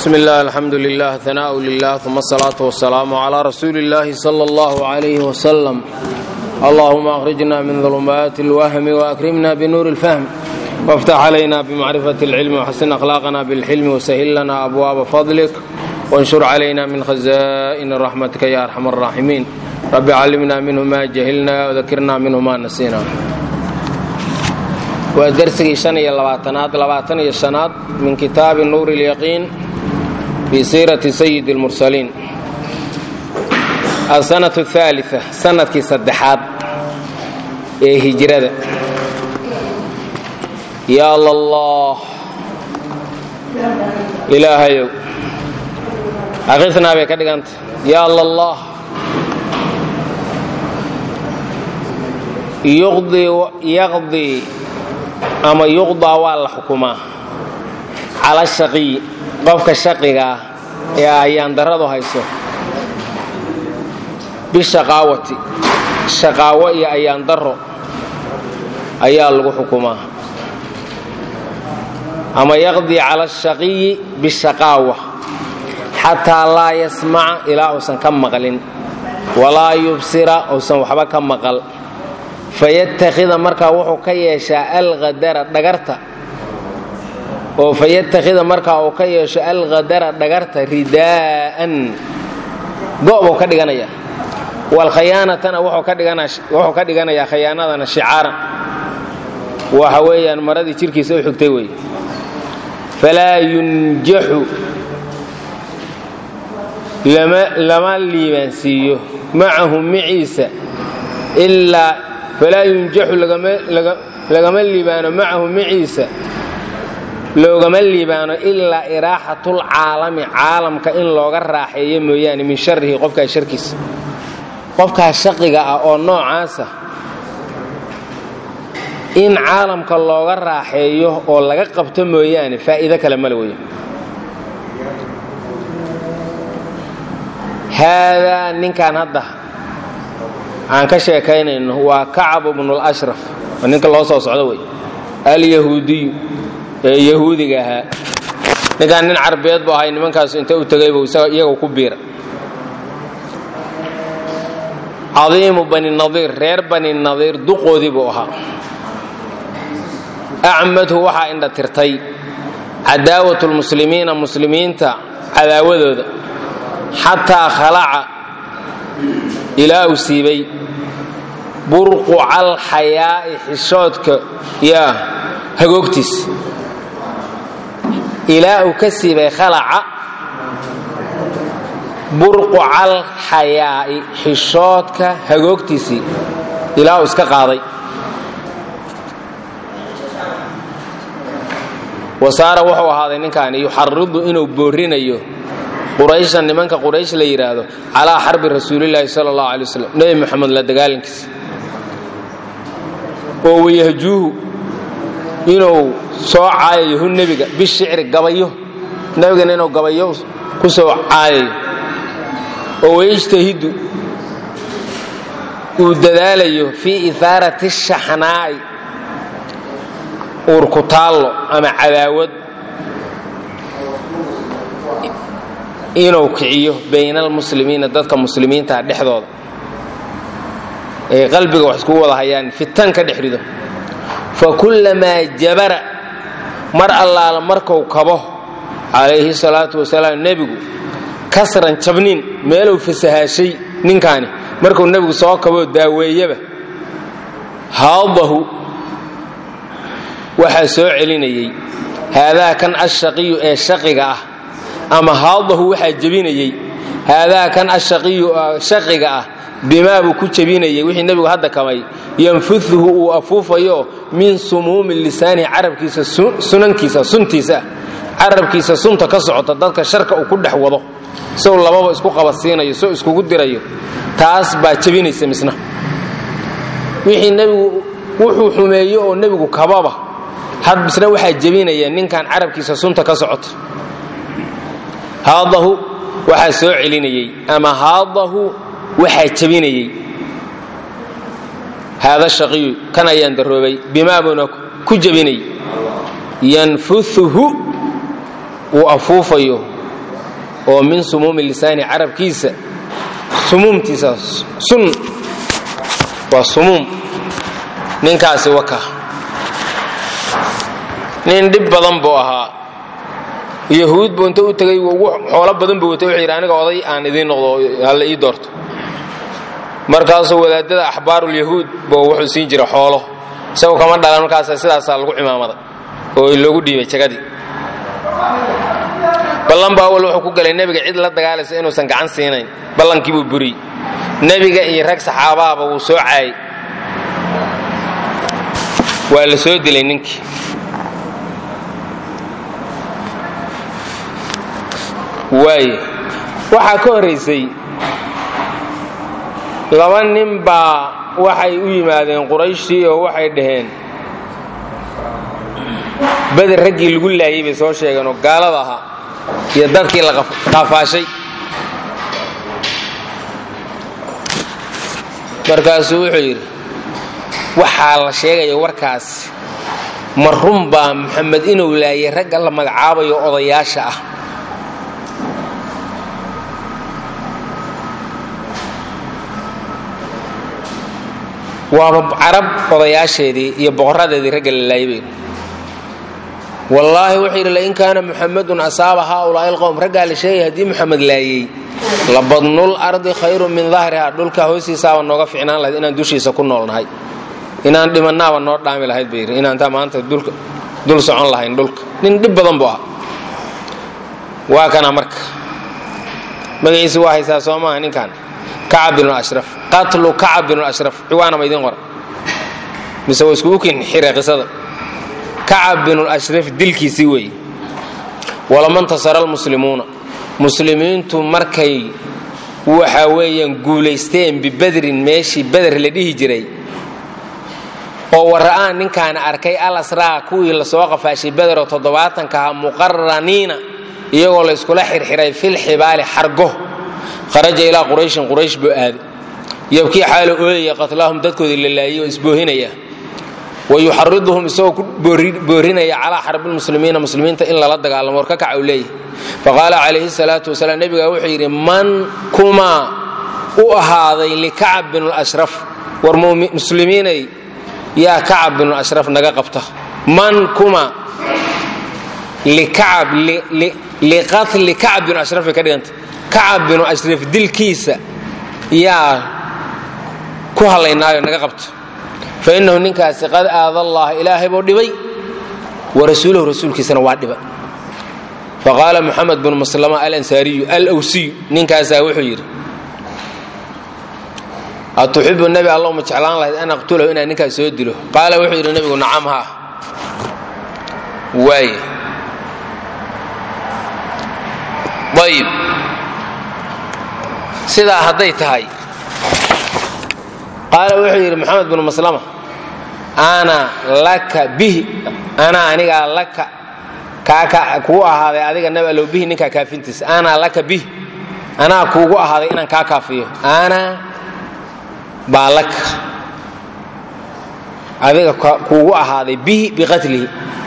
bsm اllah alxamdu lilah hanaaء lilah uma asalaaةu wasalaamu clى rasuuli اllahi slى اllah عlyh wslm allahuma akhrijna min ظulumaati اlwahmi waakrimna bnuuri اlfahm wاftax calayna bmacrifaة اlcilmi wxasin akhlaaqna bاlxilmi wsahil lana abwaaba fadlik wanshur calayna min khaza'ini raxmatika ya arxam الraaximiin rabbi callimna minhu ma jahilna wdakirna minhu ma nasina waa dersigii shan iyo labaatanaad labaatan iyo shanaad min kitaabi nuuri اlyaqiin fii siirati sayidi اlmursaliin alsanatu اhaalia sanadkii saddexaad ee hijrada yaa lallah ilaahayow akhisnaa bay ka dhiganta yaa lallah yaqdii ama yuqdaa waa la xukumaa cala shaqiyi qofka shaqigaa ee ayaan daradu hayso bishaqaawati shaqaawo iyo ayaan daro ayaa lagu xukumaa ama yaqdii cala ashaqiyi bishaqaawa xataa laa yasmaca ilaa uusan ka maqlin walaa yubsira uusan waxba ka maqal fayattakhida markaa wuxuu ka yeeshaa alhadara dhagarta oo fayattakhida markaa uu ka yeesho alhadara dhagarta ridaa'an go' buu ka dhiganayaa waalkhayaanatana wuxuu ka dhiganayaa khayaanadana shicaaran waxa weeyaan maradii jirkiisa u xigtay wey falaa yunjaxu lama liibaansiiyo macahu maciisa ilaa falaa yunjaxu lagama liibaano macahu maciisa loogama liibaano ilaa iraaxatulcaalami caalamka in looga raaxeeyo mooyaane min sharihi qofkaas sharkiisa qofkaas shaqiga ah oo noocaasa in caalamka looga raaxeeyo oo laga qabto mooyaane faa'iido kale male weya haadaa ninkan hadda aan ka sheekaynayno waa kacab bnulashraf waa ninka loo soo socdo wey alyahuudiyu ee yahuudiga ahaa ninkaan nin carbeed bu ahay nimankaasu inta u tegaybu iyaga ku biira cadiimu bani nadiir reer bani nadiir duqoodii buu ahaa acmadhu waxaa indha tirtay cadaawat lmuslimiina muslimiinta cadaawadooda xataa khalaca ilaa uu siibay burqucal xayaa'i xishoodka yaa hagoogtiis ilaa uu ka siibay khalaca burqucal xayaa'i xishoodka hagoogtiisii ilaa uu iska qaaday wasaara wuxuu ahaaday ninkaani yuxaridu inuu boorinayo qurayshan nimanka quraysh la yidhaahdo calaa xarbi rasuulilaahi sala allahu alay waslem nebi moxamed la dagaalankiisa oo wayahjuuhu inuu soo caayayo hu nebiga bishicri gabayo nebigana inuu gabayo ku soo caayayo oo wayajtahidu uu dadaalayo fii ihaarati shaxnaa'i uurkutaallo ama cadaawad inuu kiciyo bayna almuslimiina dadka muslimiintaha dhexdooda ee qalbiga wax iskugu wada hayaan fitan ka dhex rido fa kullamaa jabara mar allaala marku kabo calayhi salaatu wasalaam nebigu kasran jabniin meeluu fasahaashay ninkaani markuu nebigu soo kaboo daaweeyaba haadahu waxaa soo celinayey haadaa kan ashaqiyu ee shaqiga ah ama haadahu waxaa jebinayey haadaa kan ashaqiyu shaqiga ah bimaa buu ku jebinayay wixii nebigu hadda kamay yanfuduhu uu afuufayo min sumuumi lisaanihi carabkiisa sunankiisa suntiisa carabkiisa sunta ka socota dadka sharka uu ku dhex wado sow lababa isku qabadsiinayo sow iskugu dirayo taas baa jebinaysa misna wixii nebigu wuxuu xumeeyo oo nebigu kababa had misna waxaa jebinaya ninkan carabkiisa sunta ka socota haadahu waxaa soo celinayey ama haadahu waxaa jebinayey haada shaqiyu kan ayaan daroobay bimaabuna ku jebinay yanfuuhu uu afuufayo oo min sumuumi lisaani carabkiisa sumuumtiisa sun waa sumuum ninkaasi waka nin dhib badan buu ahaa yahuud buu inta u tegay ugu xoolo badan buu watay wuxuu yidhi aniga oday aan idiin noqdo halla ii doorto markaasuu wadaadada axbaarulyahuud buu wuxuu siin jira xoolo isagoo kama dhalan markaasa sidaasaa lagu cimaamaday oo loogu dhiibay jagadii ballan baa awal wuxuu ku galay nebiga cid la dagaalaysa inuusan gacan siinayn ballankii buu buriyey nebiga iyo rag saxaabahaba wuu soo caayay waa la soo dilay ninkii waaye waxaa ka horraysay laba nin baa waxay u yimaadeen qurayshtii oo waxay dhaheen beder raggii lagu laayay bay soo sheegeen oo gaalada ahaa iyo dadkii la qaafaashay markaasuu wuxuu yidhi waxaa la sheegaya warkaas ma run baa maxamed inuu laayay ragga la magacaabayo odayaasha ah waaba carab odayaasheedii iyo boqoradeedii ragga la laayay wallaahi wuxuu yidhi lain kaana muxamadun asaaba haaulaa'i alqowm raggaa la sheegaya haddii muxamed laayey labadnul ardi khayru min dahriha dhulka hoostiisaaba nooga ficnaan lahayd inaan dushiisa ku noolnahay inaan dhimannaaba noo dhaami lahayd bay yidhi inaantaa maanta dul socon lahayn dhulka nin dhib badan buu ah waa kana marka magaciisi waa haysaa soo maaha ninkan kacab binu ashraf qatlu kacab binu ashraf ciwaana ma idiin qora mise waa iskugu kin xire qisada kacab binulashraf dilkiisii weeye walama ntasara almuslimuuna muslimiintu markay waxa weeyaan guulaysteen bibadrin meeshii beder la dhihi jiray oo wara'aan ninkaana arkay al asraa kuwii lasoo qafaashay bederoo toddobaatankaha muqaraniina iyagoo la yskula xirxiray filxibaali xargo kharaja ilaa qurayshin quraysh buu aaday yabkii xaalo ooyaya qatlaahum dadkoodii la laayay oo isboohinaya wayuxariduhum isagoo ku boorinaya calaa xarbilmuslimiina muslimiinta in lala dagaalamo war ka kaca u leeyahy faqaala calayhi salaatu wasalaam nebiga wuxuu yidhi man kumaa u ahaaday likacab binulashraf war muslimiinay yaa kacab binulashraf naga qabta man kuma likacab liqatli kacab binu ashraf bay ka dhiganta kacab binu ashraf dilkiisa yaa ku hallaynaayo naga qabta fainahu ninkaasi qad aada allaha ilaahay buu dhibay wa rasuulahu rasuulkiisana waa dhiba faqaala muxamed bnu maslama alansaariyu alwsiyu ninkaasaa wuxuu yidhi atuxibu nebi allow ma jeclaan lahayd an aqtulahu inaan ninkaas soo dilo qaala wuxuu yidhi nebigu nacam haa waay ayib sidaa hadday tahay qaala wuxuu yidhi maxamed bnu maslama ana laka bihi anaa anigaa laka kaaka kuu ahaaday adiga nabi allow bihi ninkaa kaafintiisa ana laka bihi anaa kuugu ahaaday inaan kaa kaafiyo ana baa laka adiga kuugu ahaaday bihi biqatlihi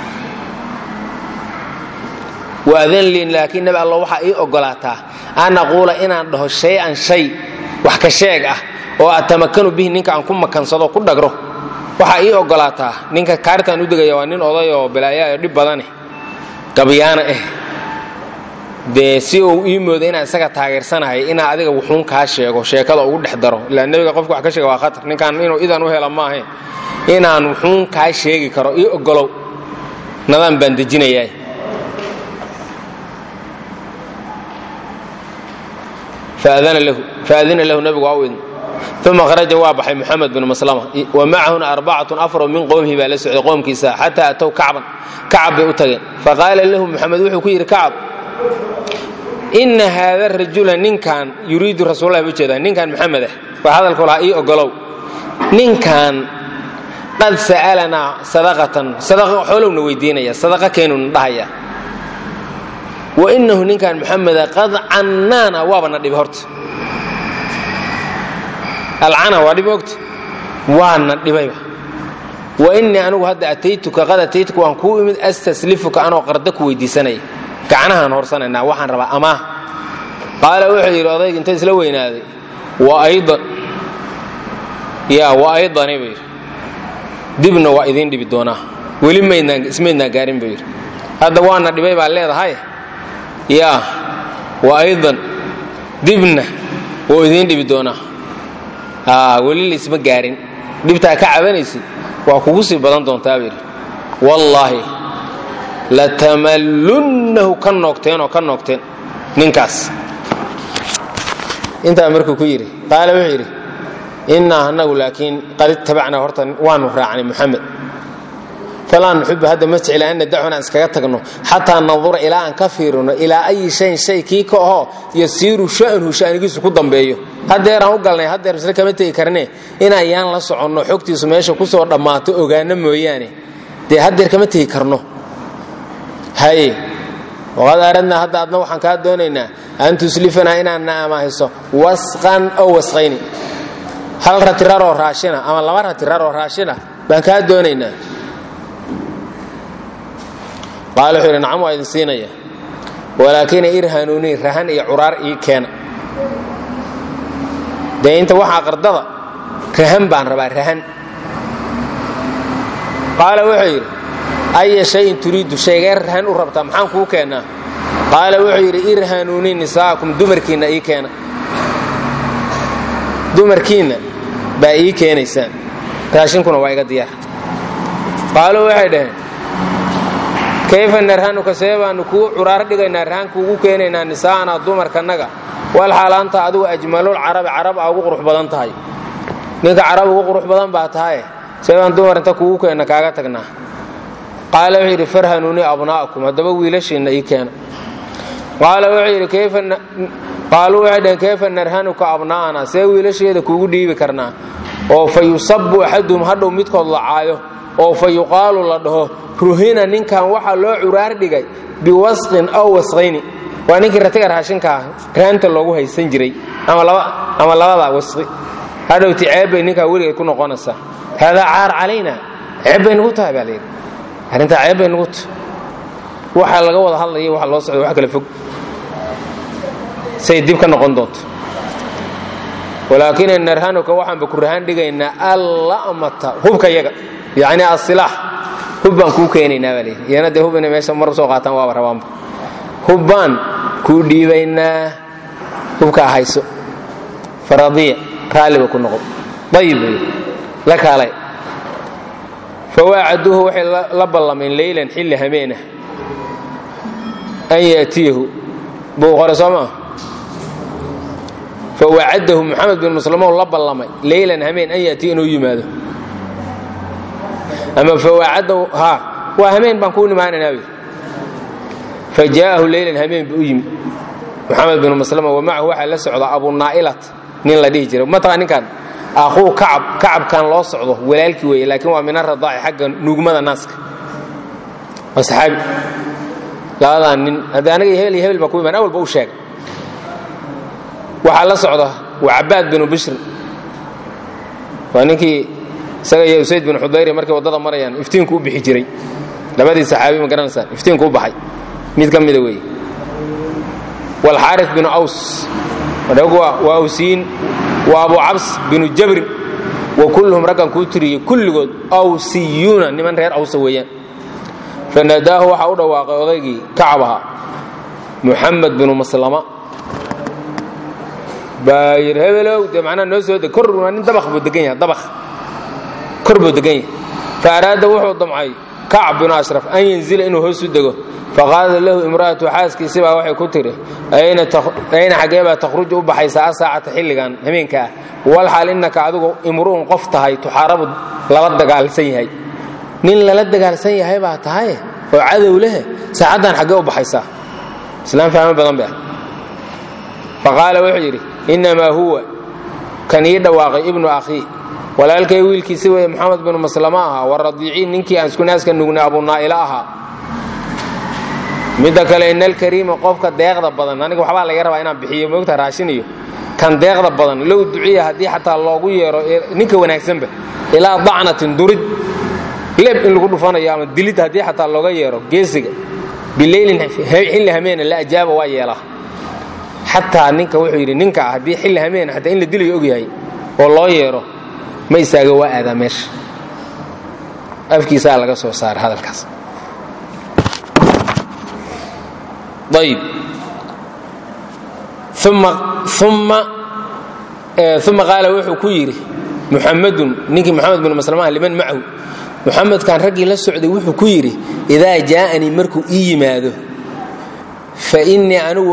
waadan liin laakiin nabi allo waxaa ii ogolaataa an aquula inaan dhaho shay-an shay wax ka sheeg ah oo atamakanu bihi ninka aan ku makansado ku dhagro waxaa ii ogolaataa ninka kaaritaan u degaya waa nin oday oo balaayayo dhib badane gabyaana ah dee si uu ii mooda inaan isaga taageersanahay inaa adiga wuxuun kaa sheego sheekada ugu dhex daro ilaa nebiga qofka wax ka sheega waa khatar ninkaan inuu idan u hela maahayn inaan wuxuun kaa sheegi karo ii ogolow nadaan baan dejinayaa faadina lahu nabigu waa u idin uma kharaja waa baxay muxamed bnu maslama wa macahuna arbacatun afaro min qowmihi baa la socday qoomkiisa xataa atow kacban kacab bay u tageen faqaala lahu muxamed wuxuu ku yidhi kacab ina haada rajula ninkan yuriidu rasuulahi bu jeedaa ninkan maxamed ah waa hadalku lahaa ii ogolow ninkan qad sa'alanaa sadaqatan sadaqa xoolowna weydiinaya sadaqa keenuna dhahaya wa inahu ninkan muxameda qad cannaana waaba na dhibi horta alcana waa dhibi ogta waana dhibayba wa innii anigu hadda ataytuka qad ataytuka waan kuu imid astaslifuka anoo qarda ku weydiisanaya gacnahaan horsanaynaa waxaan rabaa amaah qaala wuxuu yidhi odayga inta isla weynaaday wa aydan yaa wa aydani buu yidhi dibna waa idiin dhibi doonaa weli maydnaan ismaydnaan gaarin buu yidhi hadda waana dhibay baa leedahay yaa wa aydan dibna wuu idiin dhibi doonaa aa weli laisma gaarin dhibtaa ka cabanaysid waa kugu sii badan doontaa buu yidhi wallaahi latamallunnahu ka noogteen oo ka noogteen ninkaas intaa markuu ku yidhi qaala wuxuu yidhi innaa annagu laakiin qad ittabacnaa horta waanu raacnay muxamed falaa nuxibu hadda ma jecla an nadaxu inaan iskaga tagno xataa nandura ilaa aan ka fiirino ilaa ayi shayin shay kii ka ahoo yasiiru sha'nuhu sha'nigiisu ku dambeeyo haddeeraan u galnay haddeer isle kama tegi karne inaan yaan la soconno xogtiisu meesha ku soo dhammaato ogaano mooyaane dee haddeer kama tegi karno haye waqad aradnaa hadda adna waxaan kaa doonaynaa an tuslifanaa inaad na amaahiso wasqan ow wasqayni hal ratiraroo raashina ama laba ratiraroo raashina baan kaa doonaynaa qaala wuxuu yidhi nacam waa idin siinaya walaakina irhanuunii rahan iyo curaar ii keena dee inta waxaa qardada rahan baan rabaa rahan qaala wuxuu yidhi aya shayin turiidu shaygee rahan u rabtaa maxaan kuu keennaa qaala wuxuu yidhi irhanuunii nisaakum dumarkiinna ii keena dumarkiinna baa ii keenaysaan raashinkuna waa iga diyaar qaaluu waxay dhaheen kayfa narhanuka see baanu kuu curaar dhigaynaa rahan kuugu keenaynaa nisaa'anaa dumarkannaga wal xaalaanta adigu ajmalul carabi carab aa ugu qurux badan tahay ninka carab ugu qurux badan baa tahaye see baan dumar inta kuugu keenna kaaga tagnaa qaala wuxuu yidhi farhanuunii abnaa'akum haddaba wiilashiinna ii keena qaala wuxuu yidhi qaaluu waxay dhaheen kayfa narhanuka abnaa'ana see wiilasheeda kuugu dhiibi karnaa oo fa yusabu axaduhum hadhow midkood la caayo oo fa yuqaalu la dhaho ruhina ninkan waxaa loo curaar dhigay biwasqin aw wasqayni waa ninkii ratiga raashinkaa raanta loogu haysan jiray ama labadaa wasqi hadhowti ceeb bay ninkaa weligeed ku noqonaysaa haadaa caar calayna ceeb bay nugu tahay baa layidhi arrintaa ceeb bay nugu tahay waxaa laga wada hadlaya waxa loo socda wax kala fog say dib ka noqon doonto walaakin narhanuka waxaanba ku rahaan dhigaynaa allamata hubka yaga yacni asilaax hub baan kuu keenaynaa baa layidhi iyana dee hub inay meesha mar soo qaataan waaba rabaanba hub baan kuu dhiibaynaa hubkaa hayso faradiya raalliba ku noqo dayib bay la kaalay fawaacaduuhu waxay la ballameen leylan xilli hameenah an yaatiyahu buu qore soo maa fawacadahu muxamed bin muslimow la ballamay leylan hameen an yaatiya inuu yimaado ama fawaacadahu ha waa hameen baan kuu nimaanaynaa wy fajaa'ahu leylan hameen buu u yimid muxamed bin muslima wa macahu waxaa la socda abunaa'ilat nin la dhihi jiray mataqaa ninkan aquu kacab kacabkan loo socdo walaalkii weeye laakiin waa min aradaaci xagga nuugmada naaska waa saxaabi labadan nin haddii aniga iyo hebel iyo hebel baan ku imaan awalba u sheegay waxaa la socda waa cabaad binu bishrin waa ninkii isaga iyo usayd bin xudayri markay waddada marayaan iftiinku u bixi jiray labadii saxaabi ma garanaysaan iftiinku u baxay mid ka mida weeye walxaaris binu aws waa awsiyiin waa abu cabs binu jabrin wa kulluhum raggan kuu tiriyey kulligood awsiyuuna niman reer awsa weeyaan fanadaahu waxaa u dhawaaqay odaygii kacab ahaa muxamed binu maslama baa yidhi hebelow dee macnaha noo soo deg kor waa nin dabakh buu degan yahay dabakh kor buu degan yahay fa araada wuxuu damcay kacb binu ashraf an yanzila inuu hoos u dego faqaalat lahu imra'atu xaaskiisi baa waxay ku tiri ayna xaggee baa takhruju u baxaysaa asaacata xilligan hameenka ah walxaal innaka adigu imru'un qof tahay tuxaarabu lala dagaalsan yahay nin lala dagaalsan yahay baa tahaye oo cadow leh saacaddan xaggee u baxaysaa islaam fahmo badan ba faqaala wuxuu yidhi innamaa huwa kan ii dhawaaqay ibnu akhii walaalkay wiilkiisi weeye moxamed binu maslama ahaa wa radiiciin ninkii aan isku naaska nugnay abunaa'ila ahaa midda kale ina alkariima qofka deeqda badan aniga waxbaa laga rabaa inaan bixiyo moogta raashin iyo kan deeqda badan low duciya haddii xataa loogu yeero ninka wanaagsanba ilaa dacnatin durid leeb in lagu dhufanayo ama dilid haddii xataa looga yeero geesiga bileylin xilli hameena la ajaaba waa yeelaa xataa ninka wuxuu yidhi ninka ah haddii xilli hameen xataa in la dilayo ogyahay oo loo yeero ma istaaga waa aadaa meesha afkiisaa laga soo saara hadalkaas ayb uma uma qaala wuxuu ku yidhi muxamadun ninkii moxamed bin maslamaha liman macahu muxamedkan raggii la socday wuxuu ku yidhi idaa jaa'anii markuu ii yimaado fa innii anigu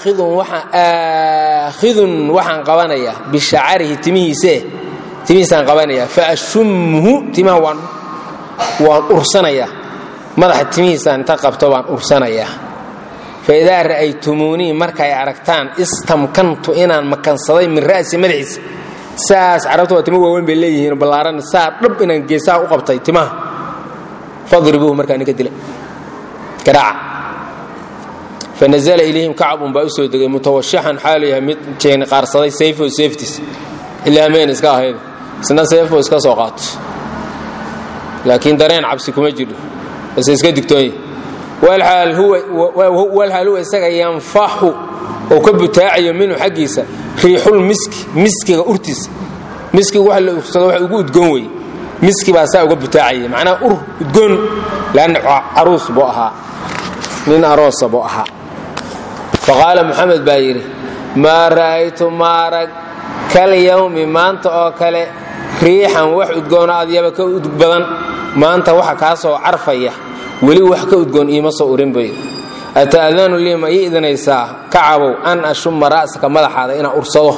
aakhidun waxaan qabanayaa bishacarihi timihiisee timihiisaan qabanayaa fa ashumhu timaha waan waan ursanayaa madaxa timihiisaan inta qabto baan ursanayaa faidaa ra'aytumuunii markay aragtaan istamkantu inaan makansaday min ra'si madaxiisa saas carabta waa timo waaweyn bay leeyihiin ballaaran saa dhab inaan geesaha u qabtay timaha fadribuuhu markaa ninka dila garaaca fanazla ilayhim kacbun baa u soo degay mutawashixan xaalu yahay mid jeeni qaarsaday sayfo seeftiis ilaameen iska ahayd isna seefo iska soo qaato laakiin dareen cabsi kuma jiro base iska digtoonya walxaal huwa isaga yanfaxu oo ka butaacayo minhu xaggiisa riixul miski miskiga urtiisa miskiga wax la ursado wax ugu udgoon weye miski baa saa uga butaacaya macnaha ur udgoon lanna caruus buu ahaa nin aroosa buu ahaa faqaala muxamed baa yidhi maa ra'aytu maarag kal yawmi maanta oo kale riixan wax udgoona adyaba ka udg badan maanta waxa kaa soo carfaya weli wax ka udgoon iima soo urin bay ata'danu lii ma ii idinaysaa kacabow an ashuma ra'saka madaxaada inaan ursado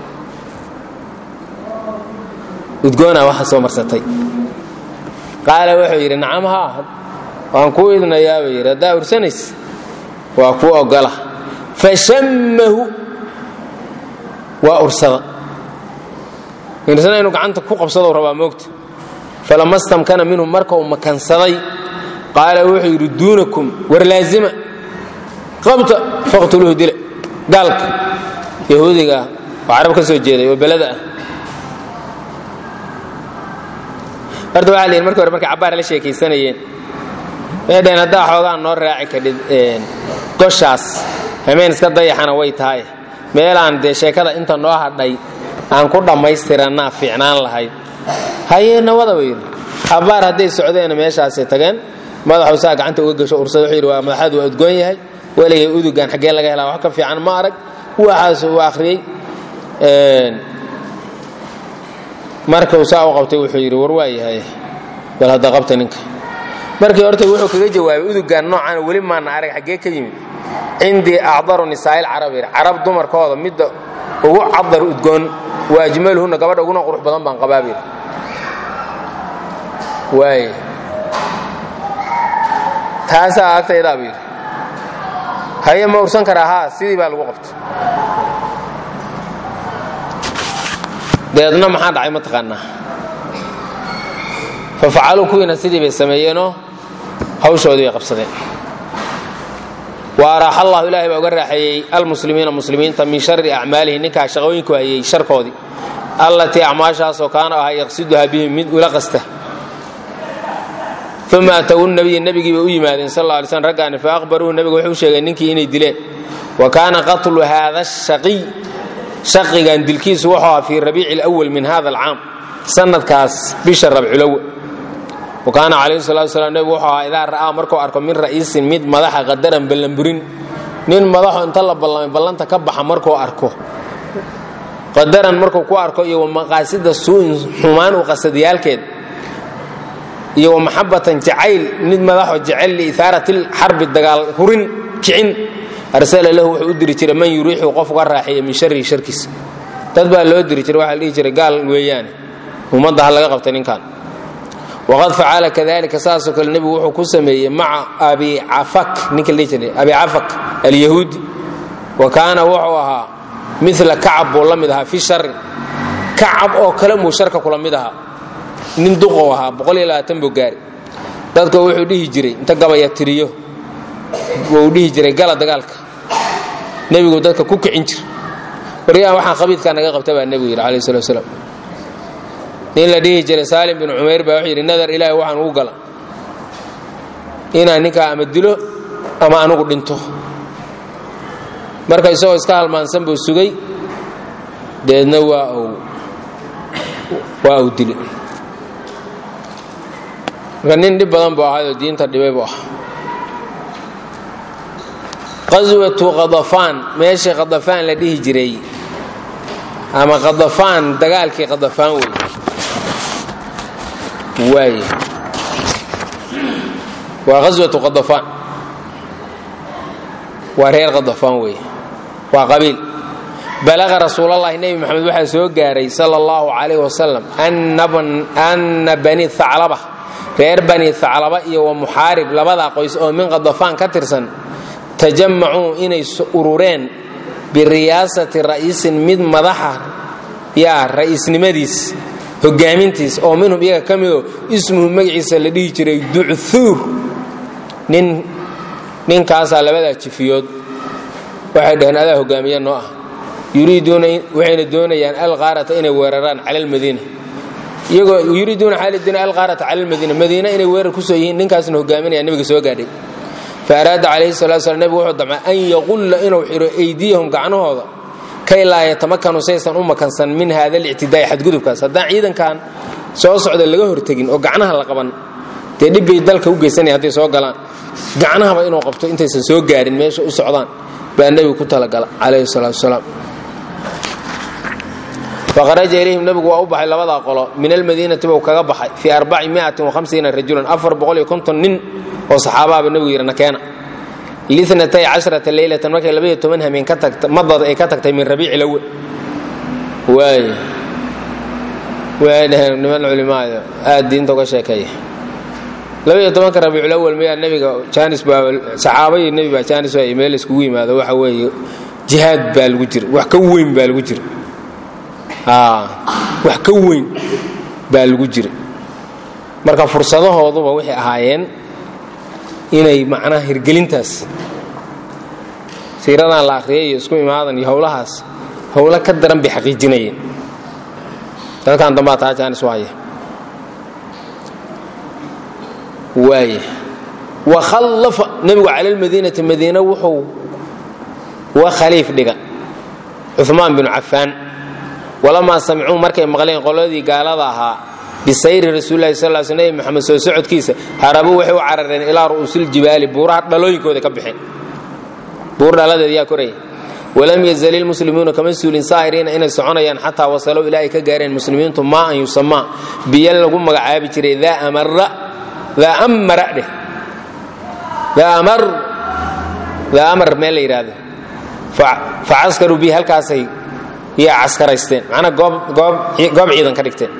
udgoonaa waxa soo marsatay qaala wuxuu yidhi nacam haa waan kuu idnayaa buu yidhi haddaa ursanays waa kuu ogola fashammahu waa ursada irsana inuu gacanta ku qabsadou rabaa moogta falama stamkana minhu marka uu makansaday qaala wuxuu yidhi duunakum war laazima qabta faqtuluuhu dile gaalka yahuudiga oo carab ka soo jeeday oo belada ah horta waxa la yidhi marki hore markay cabbaar la sheekaysanayeen waxay dhaheen haddaa xoogaa noo raaci kadhid goshaas hameen iska dayaxana way tahay meelaan dee sheekada inta noo hadhay aan ku dhammaystirannaa fiicnaan lahayd hayee nawada buu yidhi cabbaar hadday socdeena meeshaasay tageen madaxuu saa gacanta uga gasho ursada wuxuu yidhi waa madaxaadu waa udgoon yahay weligay udugan xaggee laga helaa wax ka fiican ma arag waxaas uu akhriyey markuu saa u qabtay wuxuu yidhi war waa yahay bal hadda qabta ninka markii horta wuxuu kaga jawaabay udugan noocaana weli maana arag xaggee ka yimid cindii acdaru nisaa'il carab yidhi carab dumarkooda midda ugu cadar udgoon wa ajmaluhunna gabadha uguna qurux badan baan qabaab yidhi waay taasaa agtaydaa buu yidhi haye ma ursan karaa haa sidii baa lagu qabta deedna maxaa dhacay mataqaanaa fa facaluu kuwiina sidii bay sameeyeenoo hawshoodii bay qabsadeen wa araaxa allahu ilahay baa uga raaxeeyey almuslimiina muslimiinta min shari acmaalihi ninkaa shaqooyinku hayey sharkoodii allatii acmaashaasoo kaana ahaa yaqsiduhaa bihim mid ula qasta uma atawu nabiya nebigii bay u yimaadeen sal lla alay slm raggaani fa aqbaruuhu nebiga wuxuu sheegay ninkii inay dileen wa kaana qatlu haada shaqiy shaqigan dilkiisu wuxuu ahaa fii rabiici lwal min hada alcaam sanadkaas bisha rabculowe wa kaana calayhi salatu wasalaam nebigu wuxuu ahaa idaa ra'aa markuu arko min ra'iisin mid madaxa qadaran ballanburin nin madaxo inta la ballamay ballanta ka baxa markuu arko qadaran markuu ku arko iyo wamaqaasida suu'in xumaan u qasadiyaalkeed iyo wamaxabatan jacayl mid madaxo jecel liihaarati lxarbi dagaal hurin kicin arsala lahu wuxuu u diri jiray man yuriixu qof uga raaxeeya min sharihi sharkiisa dad baa loo diri jiray waxaa la dhihi jiray gaal weeyaane ummadda ha laga qabtay ninkan waqad facala kadalika saasoo kale nebigu wuxuu ku sameeyey maca abi cafak ninka la dhihi jiray abi cafak alyahuudi wa kaana wuxuu ahaa mila kacab buu la mid ahaa fi shari kacab oo kale muu sharka kula mid ahaa nin duqou ahaa buu gaari dadka wuxuu dhihi jiray inta gabaya tiriyo wuu dhihi jiray gala dagaalka nebigu dadka ku kicin jir waryahan waxaan khabiidkaa naga qabta baa nebigu yidhi alayh salatu wasalaam nin la dhihi jiray saalim bin cumayr baa wuxuu yidhi nadar ilaahay waxaan ugu gala inaan ninkaa ama dilo ama anugu dhinto marka isagoo iska halmaansan buu sugay deedna waa uu waa uu dili marka nin dhib badan buu ahaayoo diinta dhibay buu ahaa qaswatu qadafaan meeshii qadafaan la dhihi jiray ama qadafaan dagaalkii qadafaan wey waay waa qaswatu qadafaan waa reer qadafaan wey waa qabiil balaqa rasuulalahi nebi moxamed waxaa soo gaaray sala allahu calayh wasalam anna bani haclaba reer bani haclaba iyo wa muxaarib labadaa qoys oo min qadafaan ka tirsan tajamacuu inay urureen biriyaasati ra'iisin mid madaxa yaa ra'iisnimadiis hogaamintiis oo minhum iyaga ka midoo ismuhu magaciisa la dhihi jiray ducthuur nin ninkaasaa labadaa jifiyood waxay dhaheen adaa hogaamiya noo ah yuriiduuna waxayna doonayaan alqaarata inay weeraraan cala almadiina iyagoo yuriiduuna xaalidina alqaarata cala almadiina madiina inay weerar kusoo yihiin ninkaasna hogaaminaya nabiga soo gaadhay fa araada calayhi salatu slam nebigu wuxuu damcay an yaqulla inuu xidho eydiyahum gacnahooda kay laa yatamakanu saysan u makansan min hada alictidaa'i xadgudubkaas haddaan ciidankan soo socda laga hortegin oo gacnaha la qaban dee dhibbay dalka u geysanaya hadday soo galaan gacnahaba inuu qabto intaysan soo gaarin meesha u socdaan baa nebigu ku talagala calayhi salaatu wasalaam faharaja ilayhim nebigu waa u baxay labadaa qolo min almadiinati buu kaga baxay fii arbaci miatin wahamsiina rajulan afar boqol iyo konton nin oo saxaabaaba nebigu yidhi nakeena linatay cashrata leylatan markay labaiyo toban hameen ka tagta madad ay ka tagtay min rabiici lawe waay way dhaheen niman culimaada aad diinta uga sheekeeya labaiyo tobanka rabiiculawal mayaa nebiga jaanis baa saxaaba iyo nebi baa jaanis waay meel iskugu yimaado waxa weeye jihaad baa lagu jira wax ka weyn baa lagu jira wax ka weyn baa lagu jira marka fursadahooduba waxay ahaayeen inay macnaha hirgelintaas siiradan la akhriyay iyo isku imaadan iyo howlahaas howlo ka daran bay xaqiijinayeen dadkan dambaa taa jaanis waaya waaya wa khallafa nebigu cala almadiinati madiina wuxuu wa khaliif dhiga cumaan binu cafaan walamaa samicuu markay maqleen qoladii gaalada ahaa bisayri rasuulilahi sal l sl nebi moxamed soo socodkiisa harabuu waxay u carareen ilaa ru'uusiljibaali buuraha dhalooyinkooda ka baxeen buur dhaladeed yaa koraya walam yazal ilmuslimuuna kama suulin saahiriina inay soconayaan xataa wasalow ilaa ay ka gaareen muslimiintu maa an yusamaa biyo lagu magacaabi jiray daa amara daa amara dheh daa amar daa amar meel la yidhaahdo fa caskaruu bihi halkaasay yaa caskaraysteen macnaa goob goob goob ciidan ka dhigteen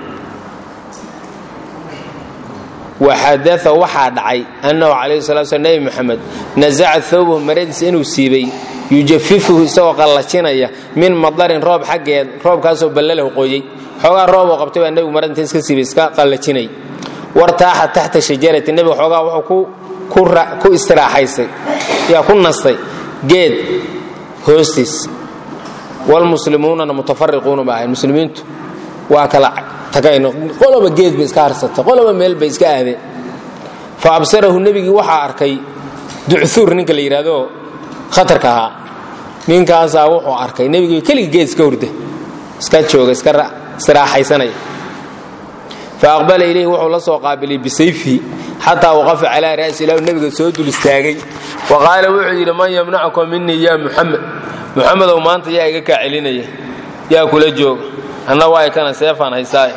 waxadaa waxaa dhacay annahu calayhi salatu slam nebi moxamed nasaca thawbahu maradiisa inuu siibay yujafifuhu isagoo qallajinaya min madarin roob xaggeed roobkaasoo ballalahu qoyey xoogaa rooboo qabtay baa nebigu marada inta iska siibay iska qallajinay wartaaxa taxta shajarati nebiga xoogaa wuxuu ku istiraaxaysay yaa ku nastay geed hoostiis wlmuslimuunana mutafariquuna ba ahayn muslimiintu waa kala tagayn qoloba geed bay iska harsatay qoloba meel bay iska aadeen fa absarahu nebigii waxaa arkay ducuur ninka la yidhaahdo khatarka ahaa ninkaasaa wuxuu arkay nebigii keligii geed iska hurda iska jooga iska istiraaxaysanaya fa aqbala ilayhi wuxuu la soo qaabilay bisayfihi xataa waqafa calaa ra'si ilahu nebiga soo dul istaagay wa qaala wuxuu yidhi man yamnacuka minii ya muxamed muxamedow maanta yaa iga kaa celinaya yaa kula jooga anna waa kana seefaan haysaaye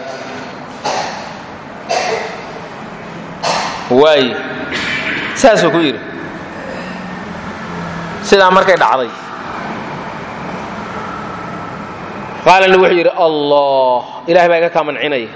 waaye saasuu ku yidhi sidaa markay dhacday qaalana wuxuu yidhi allah ilahay baa iga kaa mancinaya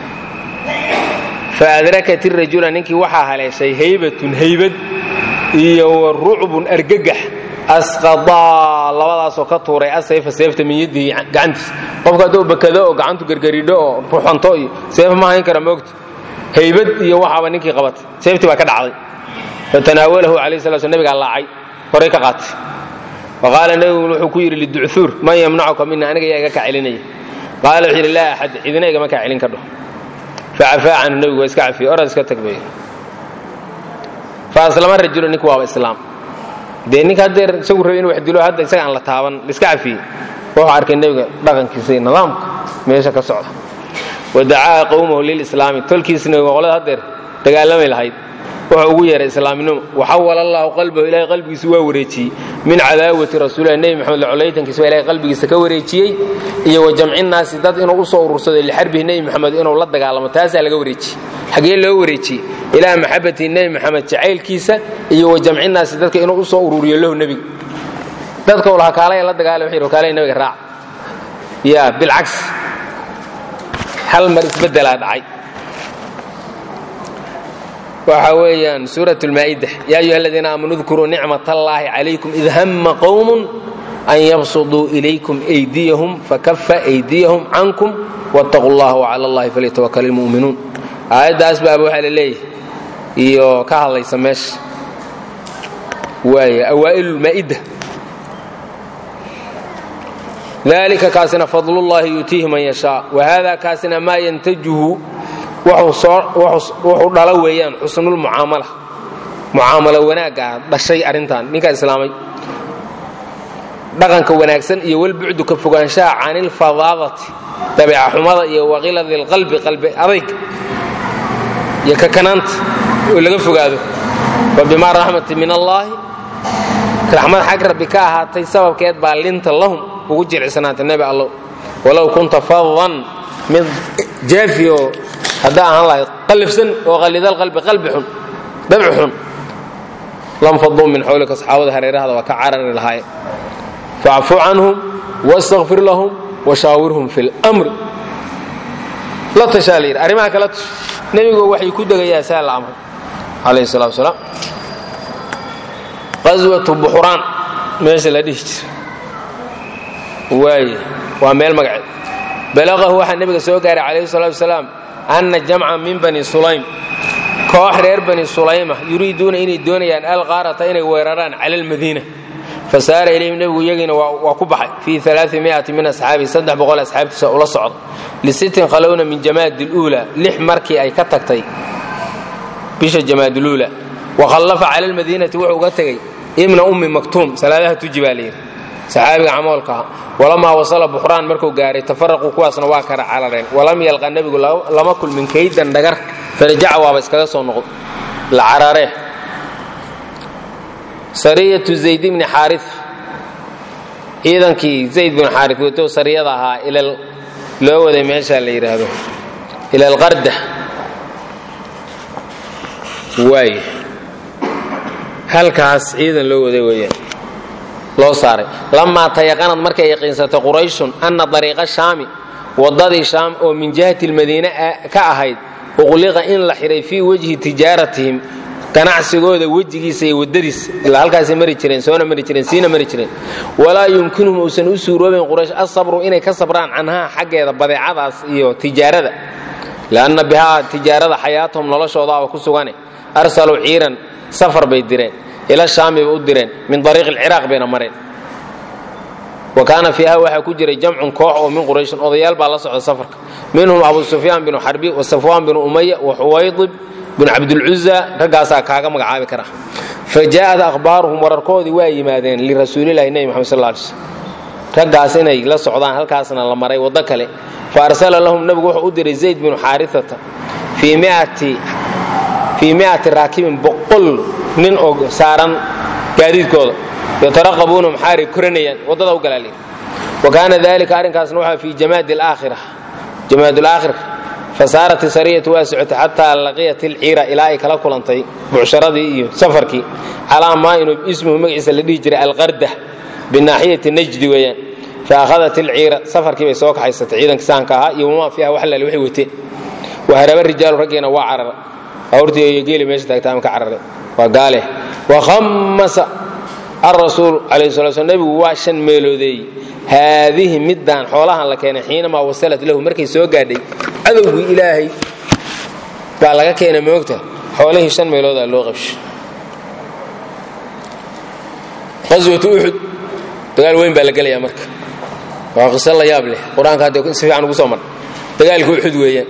fa adrakat irajula ninkii waxaa haleeshay haybatun haybad iyo wa rucbun argagax asqadaa labadaasoo ka tuuray asayfa seefta min yadihi gacantiisa qofka hadduu bakado oo gacantu gargaridho oo ruxanto iyo seef ma hayn kara moogta haybad iyo waxaaba ninkii qabatay seeftii baa ka dhacday fatanaawalahu calayhi sala sl nebigaa laacay horay ka qaatay wa qaala nebigu wuxuu ku yidhi liducthuur man yamnacuka mina aniga yaa iga kaa celinaya qaala wuxuu yidhi laa axad cidina igama kaa celin kadho facafaa canhu nebigu waa iska cafiyey orad iska tagbay fa aslama rajulu ninku waaba islaam dee ninka haddeer isagu rabay inu wax dilo hadda isaga aan la taaban iska cafiyey wuxuu arkay nebiga dhaqankiisa iyo nidaamka meesha ka socda wadacaa qowmahu lilislaami tolkiisna qolada haddeer dagaalamay lahayd wuxuu ugu yeeray islaaminimo waxawala allahu qalbahu ilahay qalbigiisa waa wareejiyey min cadaawati rasuulilah nebi maxamed lacolaytankiisa baa ilahay qalbigiisa ka wareejiyey iyo wa jamcinnaasi dad inuu usoo urursado lixarbihi nebi maxamed inuu la dagaalamo taasaa laga wareejiyey xagee loo wareejiyey ilaa maxabatihi nebi maxamed jacaylkiisa iyo wa jamcinnaasi dadka inuu usoo ururiyo lahu nebiga dadka u lahaa kaalaya la dagaalay wuxuu yidhi kaalaya nebiga raac ya bilcaks hal mar isbeddelaa dhacay waxa weeyaan suurat lmaa'ida yaa ayuha aladiina aamanuu dkuruu nicmat allaahi calaykum id hamma qowmun an yabsuduu ilaykum aydiyahum fakafa aydiyahum cankum wattaquu allah wcala allahi falyatawakal ilmu'minuun aayaddaas baaba waxaa la leeyahay iyo ka hadlaysa meesha waaya awaa'il lmaa'ida dalika kaasina fadlullahi yuutiihi man yashaa wahada kaasina maa yantajuhu wuxuu dhala weeyaan xusnulmucaamala mucaamalo wanaagga dhashay arrintan ninkaa islaamay dhaqanka wanaagsan iyo walbucdu ka fogaanshaha canilfadaadati dabeeca xumada iyo waqiladi lqalbi qalbi adayg iyo kakanaanta oo laga fogaado wa bimaa raxmati min allaahi raxmad xag rabbi ka ahaatay sababkeed baa linta lahum ugu jilicsanaatay nebi allow walow kunta fadan mid jaafi oo haddaa ahaan lahayd qallifsan oo qallidalqalbi qalbi xun dabci xun lam faduu min xawlika saxaabada hareerahada waa ka carari lahaaye facfu canhum wastakfir lahum washaawirhum fi lmri la tashaa la yidhi arrimaha kala tash nebigu waxay ku degayaa saa la amray calayhi salatu wasalaam qaswatu buxuraan meesha la dhihi jira waaye waa meel magaceed balaqahu waxaa nebiga soo gaaray calayhi salatu wasalaam anna jamcan min bani sulaym koox reer bani sulayma yuriiduuna inay doonayaan alqaarata inay weeraraan cala almadiina fasaara ilayhim nebigu iyagiina waa ku baxay fii aaamiati min asxaabihi saddex boqol asxaabtiisa ula socda lisittin khalowna min jamaadi luula lix markii ay ka tagtay bisha jamaaduluula wakhallafa cala almadiinati wuxuu uga tegey ibna ummi maktuum salaadaha tuji baa layidhi saxaabiga camoolkaha walamaa wasala buxraan markuu gaaray tafaraquu kuwaasna waa kara carareen walam yalqa nebigu lama kulmin kaydan dhagar farajaca waaba iskaga soo noqdo la cararee sariyatu zayd bni xaaria ciidankii zayd binu xaarit wato sariyada ahaa loo waday meesha la yidhaahdo ila alqarda waay halkaas ciidan loo waday weeyaan loo saaray lamaa tayaqanad markay yaqiinsatay qurayshun anna dariiqa shaami waddadii shaam oo min jihati lmadiine ka ahayd uqliqa in la xidhay fii wejhi tijaaratihim ganacsigooda wejigiisa iyo waddadiisa ilaa halkaasay mari jireen soona mari jireen siina mari jireen walaa yumkinuhum uusan u suuroobayn quraysh asabru inay ka sabraan canhaa xaggeeda badeecadaas iyo tijaarada lianna bihaa tijaarada xayaatahum noloshoodaaba ku sugane arsaluu ciiran safar bay direen ila shaami bay u direen min ariiqi lciraaq bayna mareen wa kaana fiiha waxaa ku jiray jamcun koox oo min qurayshin odayaal baa la socda safarka minhum abu sufyaan binu xarbi wa safwaan binu umaya wa xuwaydib binu cabdilcuza raggaasaa kaaga magacaabi kara fa jaa'at akhbaaruhum wararkoodii waa yimaadeen lirasuulilahi nebi maxamed sal ly slm raggaas inay la socdaan halkaasna la maray waddo kale fa arsala lahum nebigu wuxuu u diray zayd binu xaariata fii miati raakibin boqol nin oo saaran gaadiidkooda yataraqabuuna maxaaray koranayaan waddada u galaaliya wa kaana dalika arrinkaasna waxaa fii jamaadi alaakhira jamaad alaakhirka fasaarat sariyatu waa socotay xataa laqiyat ilciira ilaa ay kala kulantay bucsharadii iyo safarkii calaa maa inuu ismuhu magaciisa la dhihi jiray alqarda binaaxiyati najdi weeyaan fa akhadat ilciira safarkii bay soo kaxaysatay ciidanka sahanka ahaa iyo wamaa fiiha wax lale waxay wateen waharaba rijaalu raggiina waa carara awrtii iyo geeli meesha taagtaama ka carare waa gaale wakhammasa alrasuul calayhi sala sl nebigu waa shan meeloodeeyey haadihi middaan xoolahan la keenay xiinamaa wasalat lahu markay soo gaadhay cadowgii ilaahay baa laga keenay moogta xoolihii shan meeloodaa loo qabshay qaswatu uxud dagaal weyn baa la gelayaa marka waa qiso la yaab leh qur-aanka hadda si fiican ugu soo mar dagaalka uxud weeyaan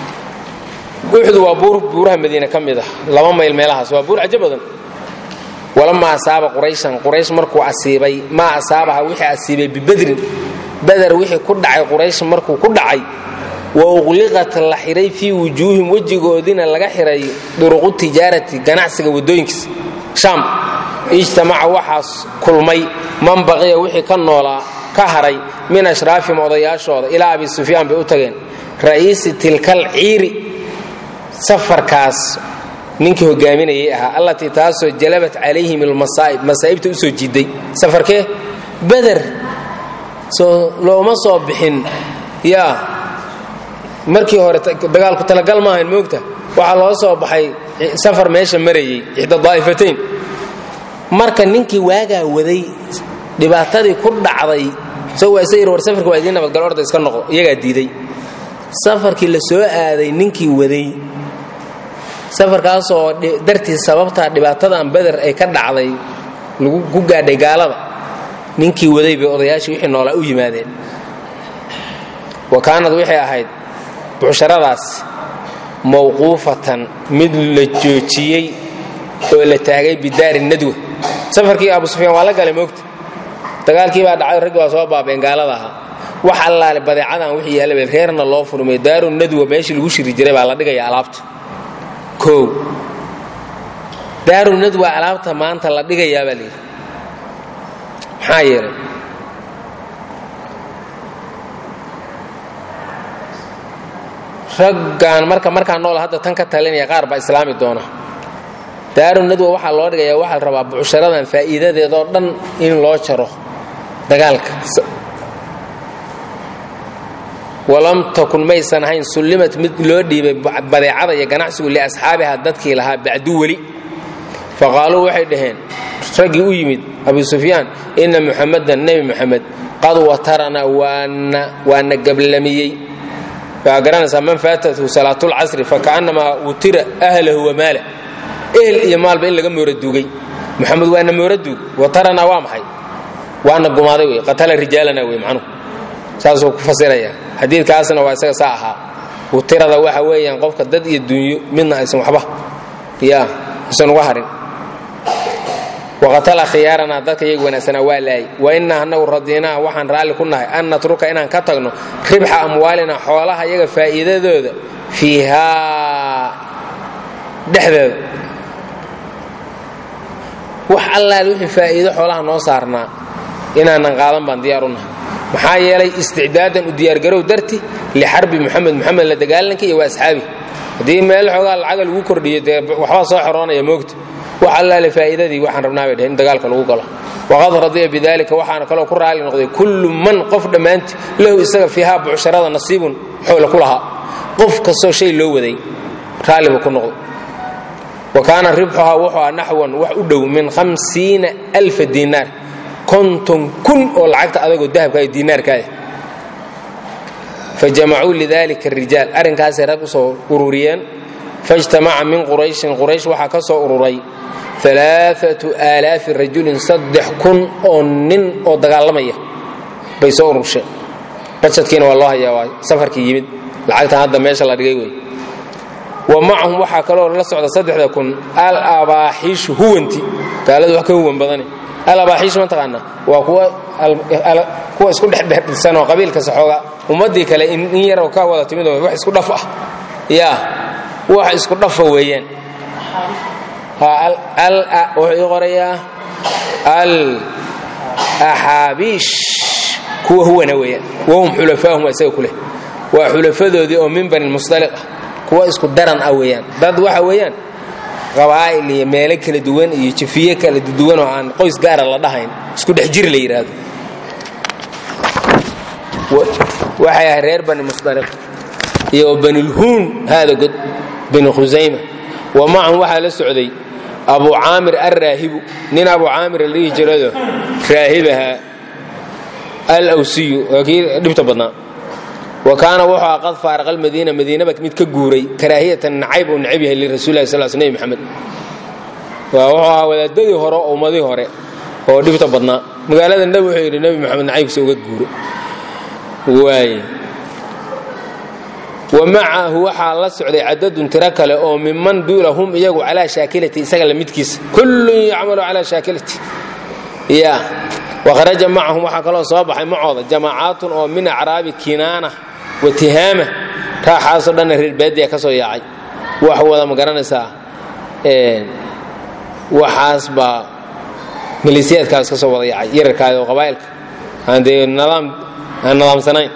uxud waa buur buuraha madiine ka mid ah laba mayl meelahaas waa buur cajo badan walamaa asaaba qurayshan quraysh markuu asiibay maa asaabaha wixii asiibay bibedrin beder wixii ku dhacay quraysh markuu ku dhacay wa uqliqat la xiray fii wujuuhim wejigoodina laga xiray duruqu tijaarati ganacsiga waddooyinkiisa shaam ijtamaca waxaas kulmay man baqiya wixii ka noolaa ka haray min ashraafihim odayaashooda ilaa abi sufyaan bay u tageen ra'iisi tilkal ciiri safarkaas ninkii hogaaminayay ahaa allatii taasoo jalabat calayhim almasaa'ib masaa'ibta u soo jiiday safarkee beder soo looma soo bixin yaa markii hore dagaalku talagal ma ahayn moogta waxaa loo soo baxay safar meesha marayay ixda daa'ifatayn marka ninkii waagaa waday dhibaatadii ku dhacday isagoo isa yir war safarka waa idiin nabadgal orda iska noqo iyagaa diiday safarkii la soo aaday ninkii waday safarkaasoo dartii sababtaa dhibaatadan beder ay ka dhacday lagu ku gaadhay gaalada ninkii waday bay odayaashii wixii noolaa u yimaadeen wa kaanad waxay ahayd bucsharadaas mawquufatan mid la joojiyey oo la taagay bidaari nadwa safarkii abu sufyaan waa la galay moogta dagaalkii baa dhacay raggi waa soo baabeen gaalada ahaa wax allaale badeecadan wixii yaallaba reerna loo furmay daaru nadwa meeshii lagu shiri jiray baa la dhigaya alaabta kow daaru nadwa alaabta maanta la dhigayaa baa layidhi maxaa yeelay raggan marka markaa nool hadda tan ka talinaya qaar baa islaami doona daaru nadwa waxaa loo dhigayaa waxaa la rabaa bucsharadan faa'iidadeedoo dhan in loo jaro dagaalka walam takun maysan ahayn sullimat mid loo dhiibay badeecada iyo ganacsigu liasxaabiha dadkii lahaa bacdu weli faqaaluu waxay dhaheen raggii u yimid abu sufyaan inna muxamadan nebi muxamed qad watarana waana gablamiyey waxaa garanaysaa man faatathu salaatulcasri fakaannamaa wutira ahlahu wamaala ehel iyo maalba in laga mooraduugay muxamed waana mooraduug watarana waa maxay waana gumaaday wey qatala rijaalana wey macnuhu saasuu ku fasiraya xadiidkaasna waa isaga saa ahaa wutirada waxa weeyaan qofka dad iyo dunyo midna aysan waxba ya aysan uga harin waqatala khiyaaranaa dadka iyaga wanaagsanaa waa laayay wa innaa annagu radiinaa waxaan raalli ku nahay an natruka inaan ka tagno ribxa amwaalina xoolaha iyaga faa'iidadooda fiihaa dhexdeeda wax allaal wixii faa'iido xoolaha noo saarnaa inaanan qaadan baan diyaar u nahay maxaa yeelay isticdaadan u diyaargarow darti lixarbi muxamed muxamed la dagaalanka iyo waa asxaabi haddii meel xoogaa lacaga lagu kordhiyo dee waxbaa soo xoroonaya moogta wax allaale faa'iidadii waxaan rabnaa bay dheheen in dagaalka lagu galo waqad radiya bidalika waxaana kaloo ku raali noqday kullu man qof dhammaanti lahu isaga fiihaa bucsharada nasiibun xoola ku lahaa qof kastoo shay loo waday raalli buu ku noqday wa kaana ribxuhaa wuxuu ah naxwan wax u dhow min hamsiina alfa diinaar konton kun oo lacagta adagoo dahabka iyo diinaarkaada fajamacuu lidalika arijaal arrinkaasay rag u soo ururiyeen faijtamaca min qurayshin quraysh waxaa ka soo ururay alaaatu aalaafi rajulin saddex kun oo nin oo dagaalamaya bay soo ururshe bajadkiina waa loo hayaa waa safarkii yimid lacagtan hadda meesha la dhigay wey wa macahum waxaa kaloo la socda saddexda kun al abaaxiishu huwanti gaaladu wax ka huwan badane al abaaxiishu ma taqaanaa waa kuwa kuwa isku dhexdhexdhisan oo qabiilka saxooga ummaddii kale in yaroo ka wada timid oo wax isku dhaf ah yaa wax isku dhafa weeyaan wuxuu ii qorayaa al axaabiish kuwa huwana weeyaan wahum xulafaahum waa isaga kuleh waa xulafadoodii oo min bani musdaliq ah kuwa isku daran ah weeyaan dad waxa weeyaan qabaa'il iyo meelo kala duwan iyo jifiye kala duwan oo aan qoys gaara la dhahayn isku dhex jir la yidhaahdo waxay ahay reer bani musdaliq iyo banilhuun haada god bani khusayma wa macahum waxaa la socday abu caamir alraahibu nin abu caamir la dhihi jirado raahibaha alwsiyu waa kii dhibta badnaa wa kaana wuxuu a qad faaraqa almadiina madiinaba mid ka guuray karaahiyatan nacayb uu necab yahay lirasulilahi sal sl nebi maxamed waa wuxuu ahaa wadaadadii hore oo ummadii hore oo dhibta badnaa magaalada nebi wuxuu yidhi nebi maxamed nacaybkiisa uga guuro waaye wa macahu waxaa la socday cadadun tiro kale oo miman duula hum iyagu calaa shaakilati isaga la midkiisa kullun yacmalu calaa shaakilati ya wakharaja macahum waxaa kaloo soo baxay macooda jamaacaatun oo min acraabi kinaana wa tihaama raaxaasoo dhanna reer baadiya ka soo yaacay wax wada ma garanaysaa waxaas baa maleesiyaadkaas ka soo wada yaacay yararkaada oo qabaa'ilka aan dee nidaam aan nidaamsanayn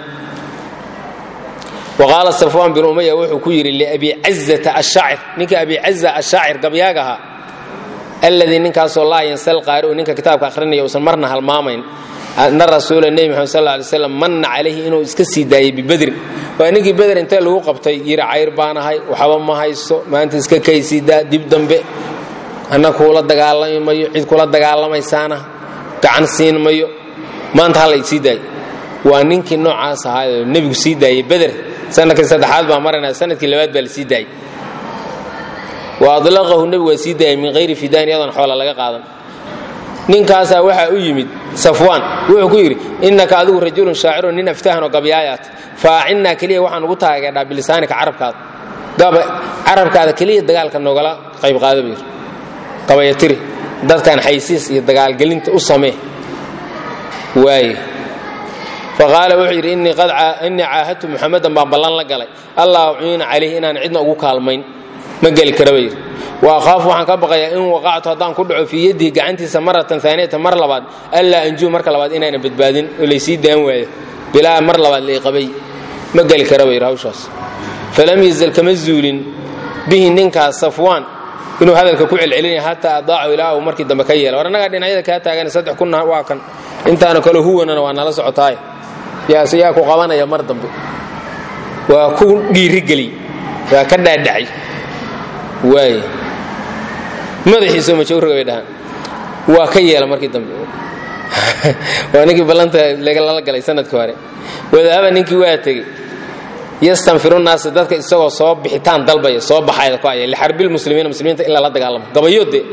waqaala safwaan bin umaya wuxuu ku yidhi liabi cazata ashaacir ninka abi caza ashaacir gabyaag ahaa alladii ninkaasoo laa yansal qaari'u ninka kitaabka akhrinaya uusan marna halmaamayn ana rasuula nebi maxamed sal lla alay slam manna calayhi inuu iska sii daayey bibedrin waa ninkii beder intee lagu qabtay yidhi cayr baan ahay waxba ma hayso maanta iska kaysiidaa dib dambe anna kuula dagaalami mayo cid kula dagaalamaysaana gacan siin mayo maanta hala sii daayo waa ninkii noocaas ahaayoo nebigu sii daayey beder sanadkii saddexaad baa maranaya sanadkii labaad baa la sii daayey wa adlaqahu nebigu waa sii daayay min hayri fidaan iyadoon xoola laga qaadan ninkaasaa waxaa u yimid safwaan wuxuu ku yidhi innaka adigu rajulun shaacirun nin aftahan oo gabyaayaat faacinnaa keliya waxaan ugu taageedhaa bilisaanika carabkaada carabkaada keliya dagaalka noogala qayb qaada buu yidhi qabayatiri dadkan xaysiis iyo dagaalgelinta u samee waaye faqaala wuxuu yidhi innii caahadtu muxamadan baan ballan la galay allah uciina calayhi inaan cidna ugu kaalmayn ma geli kara ba yidhi wa akhaafu waxaan ka baqayaa in waqactu haddaan ku dhaco fii yadihi gacantiisa maratan aaniyatan mar labaad allaa anjuu marka labaad inayna badbaadin oo laysii daan waayo bilaa mar labaad laiqabay ma geli kara ba yidhi hawshaas falam yazal kama zuulin bihi ninkaas safwaan inuu hadalka ku celcelinaya hataa adaacu ilaa uu markii dambe ka yeela war annagaa dhinacyada kaa taagan saddex kunna waa kan intaana kale huwanana waa nala socotaay yaase yaa ku qabanaya mar dambe waa ku dhiirigeliy waa ka dhaadhacay waay madaxiisoo majawraga bay dhahaan waa ka yeela markii dambe waa ninkii ballanta lala galay sanadkii hore wadaaba ninkii waa tegey yastanfiru naasa dadka isagoo soo bixitaan dalbaya soo baxayda ku aya lixarbilmuslimiina muslimiinta in lala dagaalamo gabayode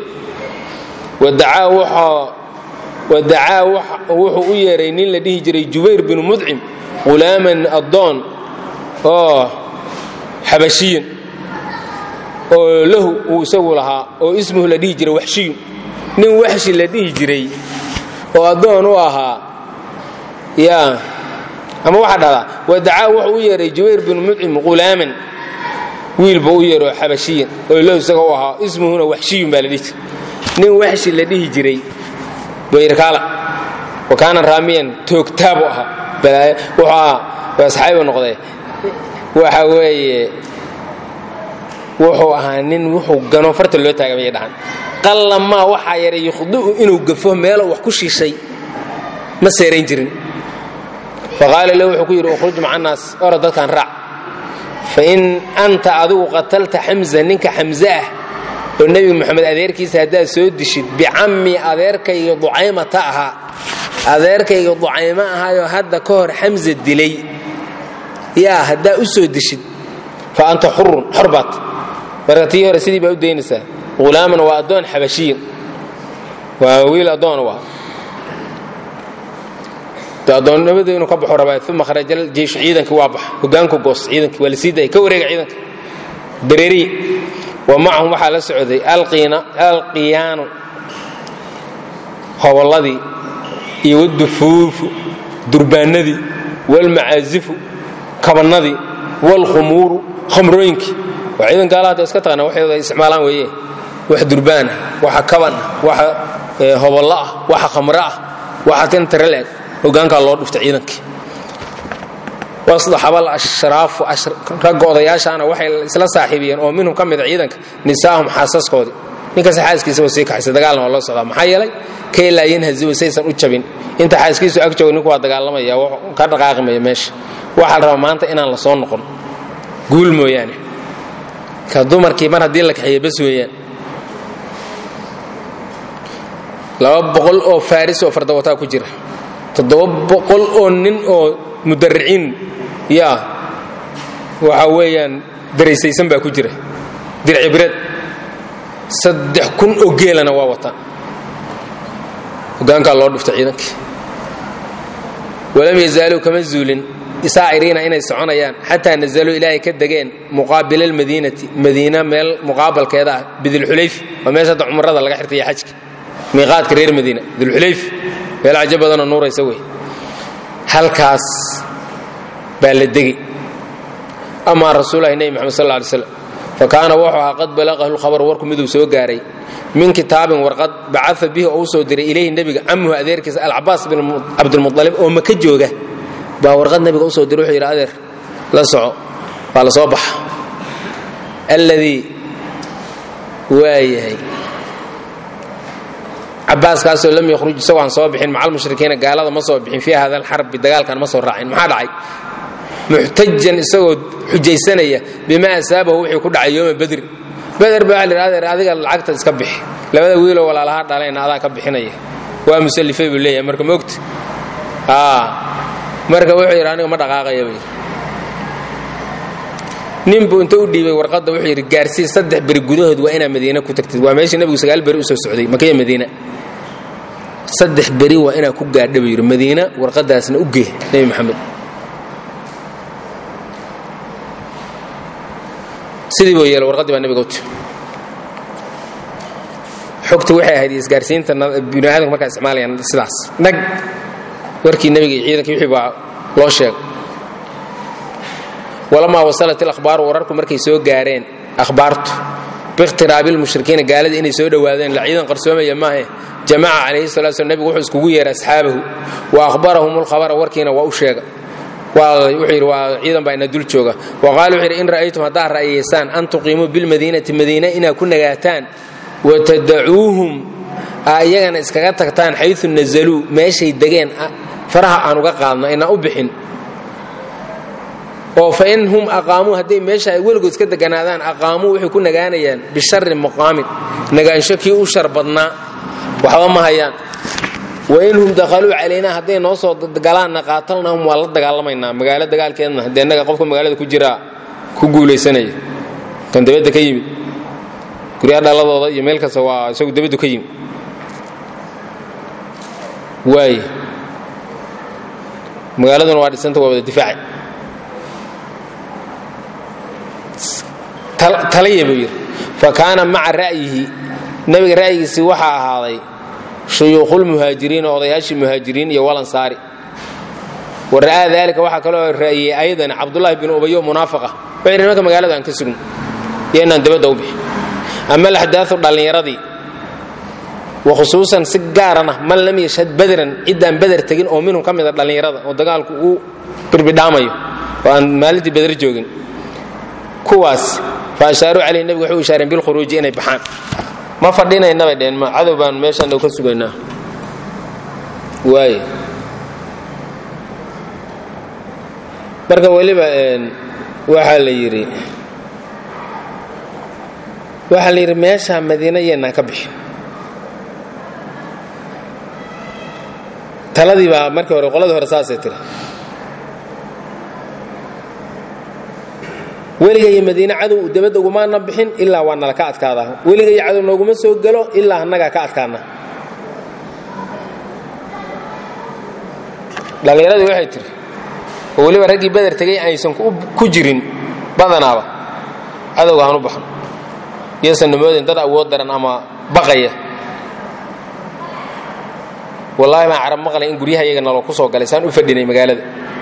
wadacaa wuxuu u yeeray nin la dhihi jiray jubayr binu mudcim qulaaman addoon oo xabashiyin oo lahu uu isagu lahaa oo ismuhu la dhihi jiray waxshiyun nin waxshi la dhihi jiray oo addoon u ahaa yaa ama waxaa dhahdaa wadacaa wuxuu u yeeray jubayr binu mudcim qulaaman wiilba u yeero xabashiyan oo lahu isaga u ahaa ismuhuna waxshiyun baa la dhihi jiray nin waxshi la dhihi jiray bayrkaala wa kaana raamiyan toogtaabu ahaa balaayo wuxuu ahaa waa saxaabibu noqday waxa weeye wuxuu ahaa nin wuxuu gano farta loo taagamaya dhahan qalla maa waxaa yaray yukhdi'u inuu gafo meelo wax ku shiishay ma seerayn jirin faqaala lahu wuxuu ku yidhi ukhruj maca naas ora dadkan raac fa in anta adigu qatalta xamza ninka xamze ah oo nebi moxamed adeerkiisa haddaad soo dishid bicammi adeerkayga ducaymata ahaa adeerkayga ducaymo ahaayoo hadda ka hor xamza dilay yaa haddaa u soo dishid fa anta xurun xor baat marka tii hore sidii baa u daynaysaa hulaaman waa addoon xabashiyin waa wiil addoon u ah addoonnimadu inuu ka baxu rabaa uma kharajal jeyshu ciidankii waa baxa hogaanku goos ciidankii waa la sii daayay ka wareega ciidanka dareeriyi wa macahum waxaa la socday alqiyaanu hobolladii iyo wadufuufu durbaanadii walmacaazifu kabannadii walkhumuuru khamrooyinkii waa ciidan gaala hadda iska taqana waxay isticmaalaan weeye wax durbaanah waxa kaban ah waxa hobollo ah waxa khamro ah waxa tintareleeg hogaankaa loo dhuftay ciidankii wasdaxabal ashraafu ragga odayaashaana waxay isla saaxiibiyeen oo minhum ka mida ciidanka nisaahum xaasaskoodii ninkaas xaaskiisaba sii kaxaysa dagaalna waa loo socdaa maxaa yeelay kay laa yanhazibu saysan u jabin inta xaaskiisu ag joogo ninku waa dagaalamaya ka dhaqaaqimaya meesha waxaa la rabaa maanta inaan la soo noqon guul mooyaane ka dumarkii mar haddii la kaxeeya bas weeyaan laba boqol oo faaris oo fardawataa ku jira toddoba boqol oo nin oo mudariciin yaa waxa weeyaan daraysaysan baa ku jira dircibireed saddex kun oo geelana waa wataan hogaankaa loo dhuftay ciidankii walam yazaaluu kama zuulin saa'iriina inay soconayaan xataa nazaluu ilaahay ka degeen muqaabila almadiinati madiina meel muqaabalkeeda ah bidilxulayf waa meesha hadda cumrada laga xirtaya xajka miiqaadka reer madiina dilxulayf meel cajo badanoo nuuraysa wey halkaas baa la degi amaa rasuulahi nebi moxamed sal lla ly slam fa kaana wuxuu ahaa qad balaqahu lkhabar warku miduu soo gaaray min kitaabin warqad bacaa bihi oo u soo diray ilayhi nebiga camuhu adeerkiisa alcabaas bin cabdilmualib oo maka jooga baa warqad nebiga usoo diray wuxuu yidhi adeer la soco waa la soo baxa alladii waayahay cabaaskaasoo lam yakhruj isagoo aan soo bixin maca almushrikiina gaalada ma soo bixin fii hada alxarbi dagaalkan ma soo raacin maxaa dhacay muxtajan isagoo xujaysanaya bimaa asaabahu wixii ku dhacay yooma badri beder baa waxa la adeer adiga lacagta iska bixi labada wiiloo walaalaha dhalayna adaa ka bixinaya waa musallifay buu leeyahay marka maogta marka wuxuu yidhi aniga ma dhaqaaqaya buu yidhi nin buu inta u dhiibay warqadda wuxuu yidhi gaarsii saddex beri gudahood waa inaa madiina ku tagtid waa meeshii nebigu sagaal beri u soo socday makaya madiina saddex beri waa inaa ku gaadha buu yidhi madiina warqadaasna u gee nebi maxamed sidii buu yeelay warqaddii baa nebiga u timi xogta waxay ahayd isgaarsiinta bini aadamka markaa isticmaalayaan sidaas nag warkii nebiga iyo ciidankii wixii baa loo sheegay walamaa wasalat ilakhbaaru wararku markay soo gaareen akhbaartu biikhtiraabi lmushrikiina gaalada inay soo dhowaadeen la ciidan qarsoomaya maahe jamaca calayhi salatu slam nebigu wuxuu iskugu yeeray asxaabahu wa akhbarahum lkhabara warkiina waa u sheega wuxuu yidhi waa ciidan baa ina dul jooga wa qaala wuxuu yidhi in ra'aytum haddaad ra'yaysaan an tuqiimuu bilmadiinati madiina inaad ku nagaataan watadacuuhum aa iyagana iskaga tagtaan xayu nazaluu meeshay degeen faraha aan uga qaadno inaan u bixin oo fa in hum aqaamuu hadday meesha ay weligood iska deganaadaan aqaamuu waxay ku nagaanayaan bishari muqaamin nagaansho kii u shar badnaa waxba ma hayaan wain hum dakhaluu calaynaa hadday noo soo galaanna qaatalnahum waa la dagaalamaynaa magaalo dagaalkeedna haddee innaga qofka magaalada ku jiraa ku guulaysanaya kan dabadda ka yimid guryaha dhaladooda iyo meel kasta waa isagu dabaddu ka yimid waay magaaladuna waa dhisanta waa wada difaacay talaya buu yidhi fa kaana maca ra'yihi nebiga ra'yigiisii waxaa ahaaday shuyuukhulmuhaajiriina odayaashii muhaajiriin iyo walansaari wa ra'aa daalika waxaa kaloo ra'yiyey ayadan cabdullaahi bin ubayo munaafaqa wuxuu yidhi nimanka magaalada aan ka sugno iyo inaan dabadda u bixi ama alaxdaau dhallinyaradii wa khusuusan si gaarana man lam yashhad badran ciddaan beder tegin oo minhum ka mida dhallinyarada oo dagaalku uu birbidhaamayo oo aan maalintii beder joogin kuwaas fa ashaaruu calayhi nebigu waxay u ishaareen bilkhuruuji inay baxaan ma fadhinayna bay dheheen ma cadow baanu meeshaan dhow ka sugaynaa waaye marka weliba waxaa la yidhi waxaa la yidhi meeshaa madiina yeennaan ka bixin taladii baa markii hore qoladii hore saasay tiri weliga iyo madiine cadow dabadda ugumaana bixin ilaa waa nala ka adkaadaa weliga iyo cadow nooguma soo gelo ilaa annagaa ka adkaana dhallinyaradii waxay tiri oo weliba raggii beder tegay aysan ku jirin badanaaba cadowga hanu baxno iyosan namoodin dad awood daran ama baqaya wallaahi baan carab maqlay in guryaha iyaga naloo ku soo galay saan u fadhinay magaalada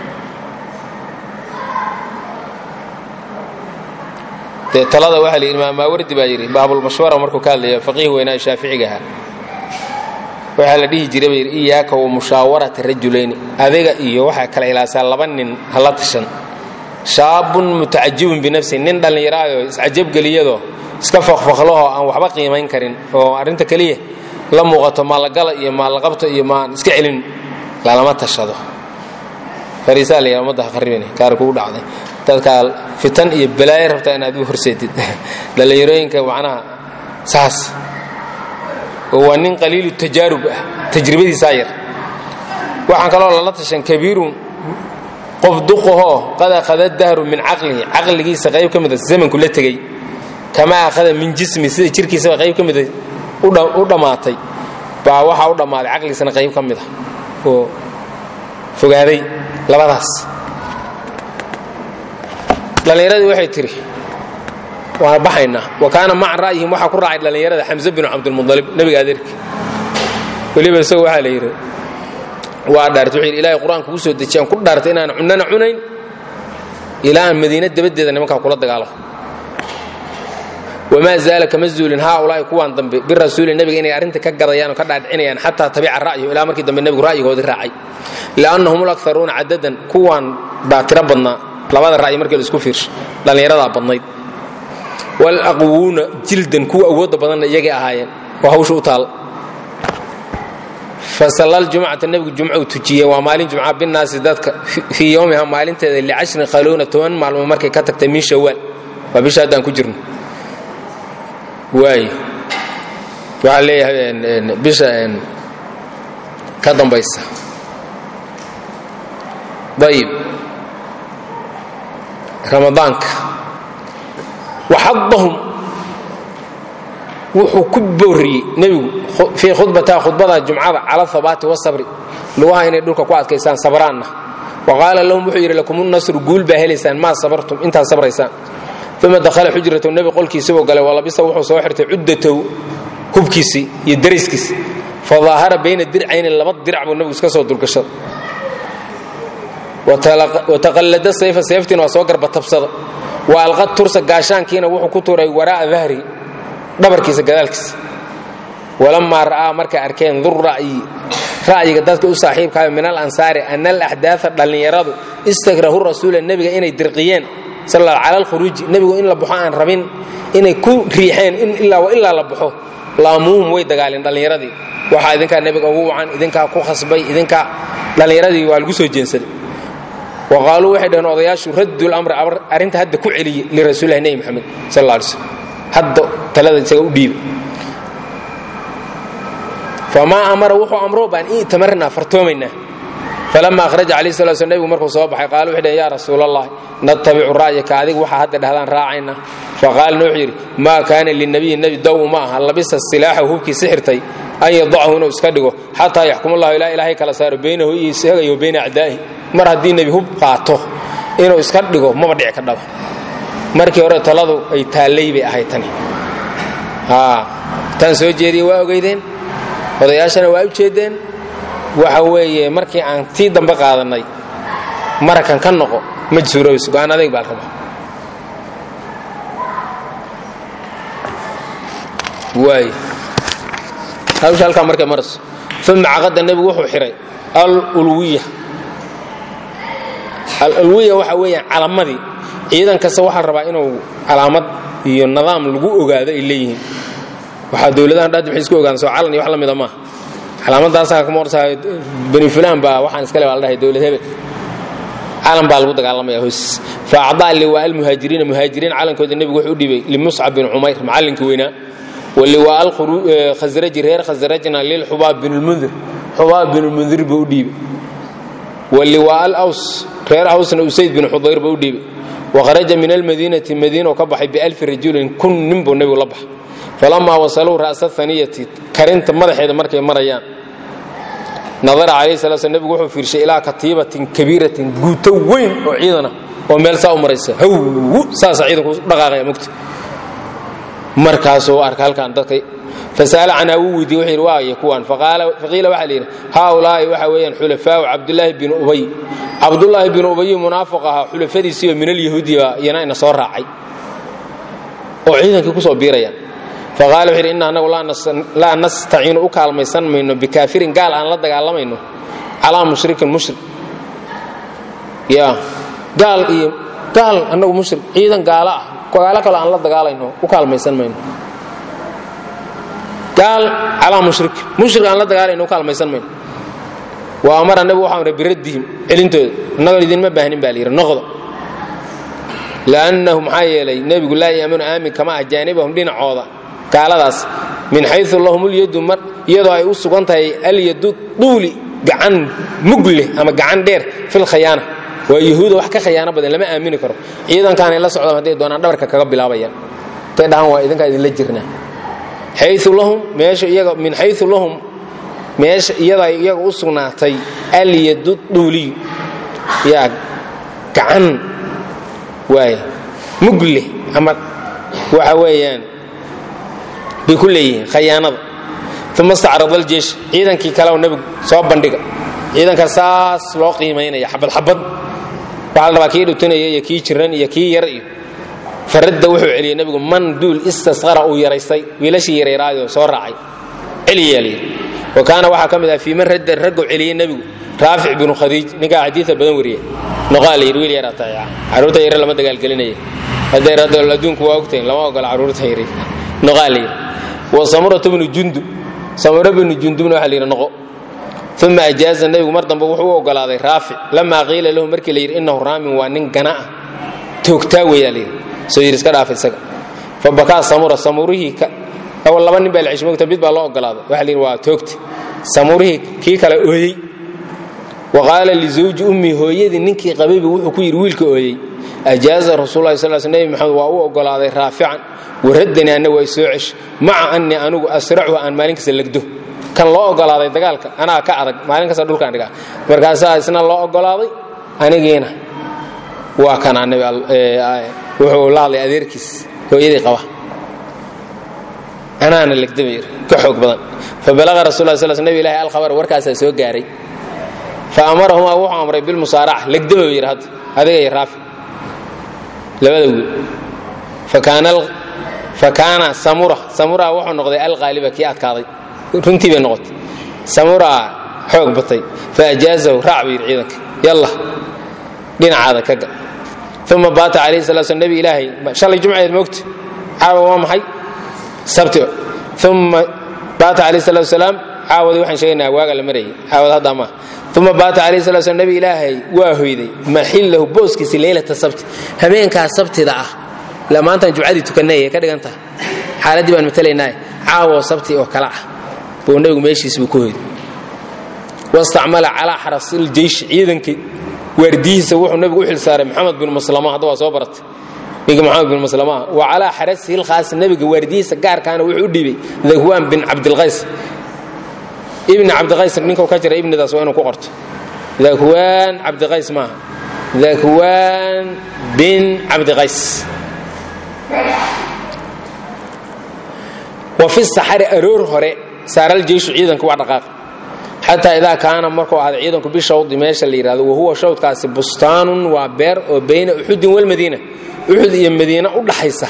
dee talada waxaa la yidhi maamaawardi baa yidhi baabulmashwara markuu ka hadlaya faqiih weynaa shaaficiga ahaa waxaa la dhihi jiray baa yidhi iyaaka wa mushaawarata rajulayni adiga iyo waxaa kala ilaasaa laba nin hala tashan shaabun mutacajibun binafsi nin dhallinyaraayoo iscajabgeliyadoo iska fakfaklahoo aan waxba qiimayn karin oo arrinta keliya la muuqato maallagala iyo maallaqabto iyo maan iska celin lalama tashado fariisaa la yidhaha ummadda ha qarribini gaar kugu dhacday dadkaa fitan iyo balaayo rabtaa inaad u horseedid dhallinyarooyinka macnaha saas oo waa nin qaliilu tajaarub ah tajribadiisaa yar waxaan kaloo lala tashan kabiirun qof duqahoo qad akhada dahru min caqlihi caqligiisa qayb ka mida zamanku la tegey kamaa akhada min jismi sida jirkiisaba qayb ka mida u dhammaatay baa waxaa u dhammaaday caqligiisana qayb ka mid ah oo fogaaday labadaas dhallinyaradii waxay tidhi waan baxaynaa wa kaana maca ra'yihim waxaa ku raacay dhallinyarada xamse binu cabdilmualib nebiga adeerki weliba isagu waxaa la yidhi waa dhaartay wuxuu yidhi ilaahay qur-aanka ugu soo dejiyaan ku dhaartay inaan cunana cunayn ilaa aan madiina dabadeeda nimankaa kula dagaalo wamaa zaala kama zuulin haaulaa'i kuwaan dambe birasuuli nebiga inay arrinta ka gadayaan oo ka dhaadhicinayaan xataa tabica ra'yahu ilaa markii dambe nebigu ra'yigoodii raacay li'annahum ulakharuuna cadadan kuwaan baa tiro badnaa labada ra'yi markii la isku fiirsho dhallinyaradaa badnayd walaqwuuna jildan kuwa awoodda badanna iyagay ahaayeen oo hawsha u taal fasallal jumcata nebigu jumcuu tujiyey waa maalin jumca binaasi dadka fii yowmiha maalinteeda licashrin khaluuna toban maalmood markay ka tagtay min shawaal waa bisha haddaan ku jirno waay waxaa leeyahay bisha ka dambaysa ayib ramadaanka waxadahum wuxuu ku booriyey nebigu fii khudbataa khudbada jumcada cala habaati wasabri lugaha inay dhulka ku adkaysaan sabraanna wa qaala lahum wuxuu yidhi lakumunasru guul baa helaysaan maa sabartum intaad sabraysaan uma dakhala xujratahu nebi qolkiisibuu galay walabisa wuxuu soo xirtay cuddatahu hubkiisii iyo dariskiisi fadaahara bayna dircayni laba dirac buu nebigu iska soo dulgashaday wataqallada sayfa seeftiina waa soo garbatabsada wa alqad tursa gaashaankiina wuxuu ku tuuray waraa'a dahri dhabarkiisa gadaalkiisa walamaa ra'aa markay arkeen dur ra'yi ra'yiga dadka u saaxiibkaayo min al ansaari ana alaxdaaa dhallinyaradu istakrahu rasuula nebiga inay dirqiyeen cala alkhuruuji nebigu in la baxo aan rabin inay ku riixeen in ilaa wa ilaa la baxo laamuuhum way dagaaleen dhallinyaradii waxaa idinkaa nebiga ugu wacan idinkaa ku khasbay idinkaa dhallinyaradii waa lagu soo jeensaday wa qaaluu waxay dhaheen odayaashu raddu lamri arrinta hadda ku celiyey lirasuulilahi nebi maxamed sal alla alay slm hadda talada isaga u dhiiba famaa amara wuxuu amro baan i'tamarnaa fartoomaynaa falama ahraja calayh sala sl nebigu markuu soo baxay qaala wuxuu dhaheen yaa rasuulallahi natabicu ra'yaka adiga waxaa hadda dhahdaan raacayna faqaalna wuxuu yidhi maa kaana linabiyi nebi daw ma aha labisa silaaxahu hubkiisi xirtay an yadachu inuu iska dhigo xataa yaxkumullahu ilaa ilaahay kala saaro baynahu iyo isaga iyo bayna acdaa'ihi mar haddii nebi hub qaato inuu iska dhigo maba dhici ka dhaba markii hore taladu ay taallay bay ahayd tani tan soo jeediye waa ogeydeen odayaashana waa u jeedeen waxa weeye markii aan tii dambe qaadannay marakan ka noqo ma suuroobayso go-aan adayg baa la rabaa waay hawsha halkaa markay marayso uma caqada nebigu wuxuu xihay alulwiya alulwiya waxa weeyaan calamadii ciidan kasta waxaa la rabaa inuu calaamad iyo nidaam lagu ogaado ay leeyihiin waxaa dowladahan dhaad waxay isku ogaadaan soo calan iyo wax la mida maaha calaamadaasaa kama hortahay bani fulaan baa waxaan iska le baa la dhahay dowlad hebel calan baa lagu dagaalamaya hoosiis fa acdaa liwaa almuhaajiriina muhaajiriin calankooda nebigu wuxuu u dhiibay limuscab bin cumayr macallinkii weynaa waliwaa alkhasraji reer khasrajna lilxubaab bin lmundir xubaab bin lmundir buu u dhiibay waliwaa alaws reer awsna usayd bin xudayr buu u dhiibay wakharaja min almadiinati madiina ka baxay bialfi rajulin kun nin buu nebigu la baxay falamaa wasaluu ra'sa haniyati karinta madaxeeda markay marayaan nadara calayhi sala sl nebigu wuxuu fiirshay ilaa katiibatin kabiiratin guuto weyn oo ciidana oo meel saa u maraysa haw saasa ciidanku dhaqaaqaya mugta markaasuu arka halkan dadka fasa'ala canhaa wuu weydiye wuxuu yidhi waaye kuwan faqiila waxaa la yidhi haaulaa'i waxa weeyaan xulafaau cabdulaahi bin ubay cabdullaahi bin ubayi munaafiq ahaa xulafadiisiioo min alyahuudi baa iyana ina soo raacay oo ciidankii ku soo biirayaan faqala wuxu yidhi inna anagu laa nastaciinu u kaalmaysan mayno bikaafirin gaal aan la dagaalamayno calaa mushrikin mushrik ya gaal iyo gaal annagu mushrik ciidan gaalo ah gaalo kaloo aan la dagaalayno u kaalmaysan mayno gaal calaa mushrikin mushrik aan la dagaalayno u kaalmaysan mayno wa amara nebigu waxaa amray biraddihim celintooda annagoo idinma baahnin baa la yidhi noqda liannahu maxaa yeelay nebigu laa yaamanu aamin kama ah jaanibahum dhinacooda gaaladaas min xayu lahum lyadu iyadoo ay u sugan tahay alyadu duuli gacan mugleh ama gacan dheer filkhayaana waa yahuuda wax ka khayaano badan lama aamini karo ciidankaanay la socdaan hadday doonaan dhabarka kaga bilaabayaan intay dhahaan waa idinkaa idinla jirnaa xayu lahum meesha iyaga min xayu lahum meesha iyadoo ay iyaga u sugnaatay alyadu duuliyu yaa gacan waay mugle ama waxa weeyaan bay ku leeyihiin khayaanada uma stacrada aljeish ciidankii kale oo nebigu soo bandhiga ciidanka saas loo qiimaynaya xabad xabad waxaa la rabaa kii dhutunaya iyo kii jiran iyo kii yar iyo faradda wuxuu celiyey nebigu man duul istasqara uu yaraystay wiilashii yareeraayoo soo raacay celiyaa layidhi wa kaana waxaa ka mid ah fii man radda raggu celiyey nebigu raafic binu khadiij ninkaa xadiida badan wariya noqaa layidhi wiil yaraa tahay carruurta yare lama dagaalgelinaya hadday radda adduunku waa ogtahin lama ogola carruurta yare noqaa layidhi wa samurata bnu jundub samuro bnu jundubna waxaa layidhi noqo uma ajaaza nebigu mar dambe wuxuu u ogolaaday raafic lamaa qiila lahu markii la yidhi innahu raamin waa nin gana ah toogtaa weeyaa layidhi soo yidhi iska dhaaf isaga fa bakaa samura samurihii awal laba nin baa la ceshmoogta mid baa loo ogolaaday waxa la yidhi waa toogta samurihii kii kale ooyey wa qaala lizawji ummi hooyadii ninkii qabaybu wuxuu ku yidhi wiilka ooyey ajaaza rasuulahi sal sl nebi maxamed waa u ogolaaday raafican waraddanii anna waa isoo cesh maca annii anigu asracuhu aan maalin kasta legdo kan loo ogolaaday dagaalka anaa ka adag maalin kasta dhulkaan dhigaa markaasaa isna loo ogolaaday anigiina waa kanaa wuxuu la hadlay adeerkiis hooyadii qaba anaana legdaba ka xoog badan fabalaqa rasul sl sl nebi ilahi alkhabar warkaasaa soo gaaray fa amarahumaa wuxuu amray bilmusaaraca legdaba yidhi hadda adiga iyo raafi labada wiil fa kaana samura samura wuxuu noqday alqaaliba kii adkaaday runtii bay noqotay samura xoog batay fa ajaazahu raac buu yidhi ciidanka yalla dhinacaada ka ga uma baata calayhi sala sl nebi ilaahay shalay jumceed moogta caawa waa maxay sabti uma baata calayhi salatu wasalaam caawadii waxaan sheegaynaa waaga la marayay caawad hadda ma uma baata calayhi salatu wasalaam nebi ilaahay waa hoyday maxillahu booskiisi leylata sabti habeenkaa sabtida ah la maantaan jumcadii tukannay ka dhigan tahay xaaladdii baan matalaynaa caawo sabti oo kale ah buu nebigu meeshiis buu ku hoyday wastacmala calaa xarasil jeysh ciidankii waardiyihiisa wuxuu nebigu u xilsaaray maxamed bin maslama hadda waa soo baratay ninka maxamed bin maslama wa calaa xarasihi lkhaas nebiga waardiyihiisa gaarkaana wuxuu u dhiibay dakwaan bin cabdilqays ibni cabdiqays ninkuu ka jira ibnidaas waa inuu ku qorto dakwaan cabdiqays maaha dakwaan bin cabdiqays wa fi saxari aroor hore saaral jeyshu ciidanka waa dhaqaaq xataa idaa kaana markuu ahday ciidanku bishawdi meesha la yidhahdo wahuwa shawdkaasi bustaanun waa beer oo bayna uxudin walmadiina uxud iyo madiina u dhaxaysa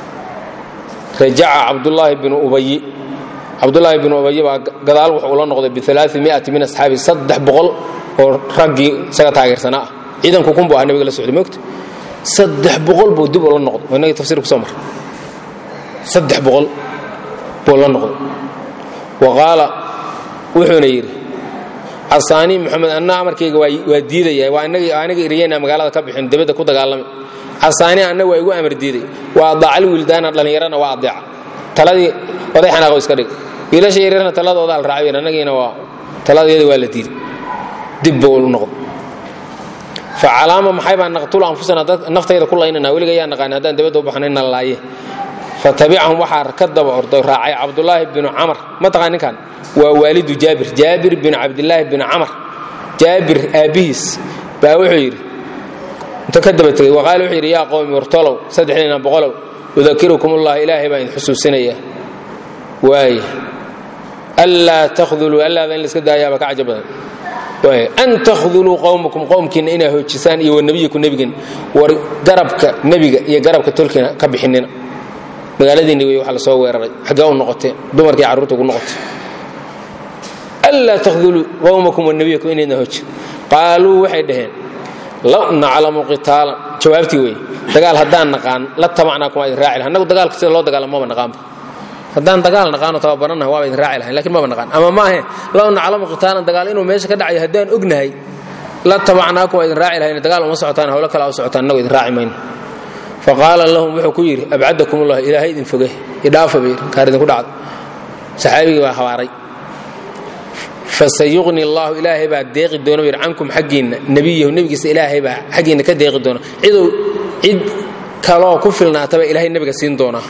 rajaca cabdulaahi binu ubayi cabdulaahi binu ubayi baa gadaal wuxuu ula noqday bialaaimiati min asxaabi saddex boqol oo raggii isaga taageersanaa ah ciidanku kunbu ah nabiga la socday moogta saddex boqol buu dib ula noqday oo inagii tafsir kusoo mara saddex boqol buu la noqday wa qaala wuxuuna yidhi casaanii maxamed anna amarkayga waa diidaya waa aniga iriyeyna magaalada ka bixin dibadda ku dagaalamay casaanii anna waa igu amar diiday waa adaacal wiildaana dhallinyarana waa adeeca taladii oday xanaaqo iska dhig wiilasha yaryarna taladooda al raacay annagiina waa taladeeda waa la diiday dib buu u noqday fa calaama maxay baa naqtulu anfusana naftayda ku laynana weliga yaa naqaan haddaan dibadda u baxnay na laaye fatabicahum waxaa ka daba orday raacay cabdulaahi binu camar ma taqaa ninkan waa waalidu jaabir jaabir binu cabdilaahi binu camar jaabir aabbihiis baa wuxuu yidhi inta ka daba tegey waqaale wuxuu yidhi yaa qowmi wartolow saddexdiina boqolow udakirukum ullah ilaahay baa idin xusuusinaya waaya anlaa takhduluu allaada in la iska daayaaba ka caja badan waaya an takhduluu qowmakum qowmkiinna inaa hoojisaan iyo wanabiyiku nebigiina war garabka nebiga iyo garabka tolkiina ka bixinina magaaladiinni wey waxa la soo weeraray xaggee u noqoteen dumarkii carruurta ugu noqotay anlaa takhduluu qowmakum wanabiyakum inayna hoojin qaaluu waxay dhaheen law naclamu qitaalan jawaabtii wey dagaal haddaan naqaan la tabacnaa kuma idin raaci lahan annagu dagaalka sida loo dagaalamo maba naqaanba haddaan dagaal naqaano tababarannaha waaba idin raaci lahayn lakin maba naqaan ama maahe law naclamu qitaalan dagaal inuu meesha ka dhacayo haddaan ognahay la tabacnaakum waa idin raaci lahayn dagaal uma socotaan hawlo kale u socotaan annagu idin raaci mayno faqaala lahum wuxuu ku yidhi abcadakum ullah ilaahay idin foge idhaafa bay yidhi kaar idinku dhacdo saxaabigii baa habaaray fasayuqni allahu ilaahay baa deeqi doona yidhi cankum xaggiinna nebiyahu nebigiisa ilaahay baa xaggiinna ka deeqi doona cidow cid kaloo ku filnaataba ilaahay nebiga siin doonaa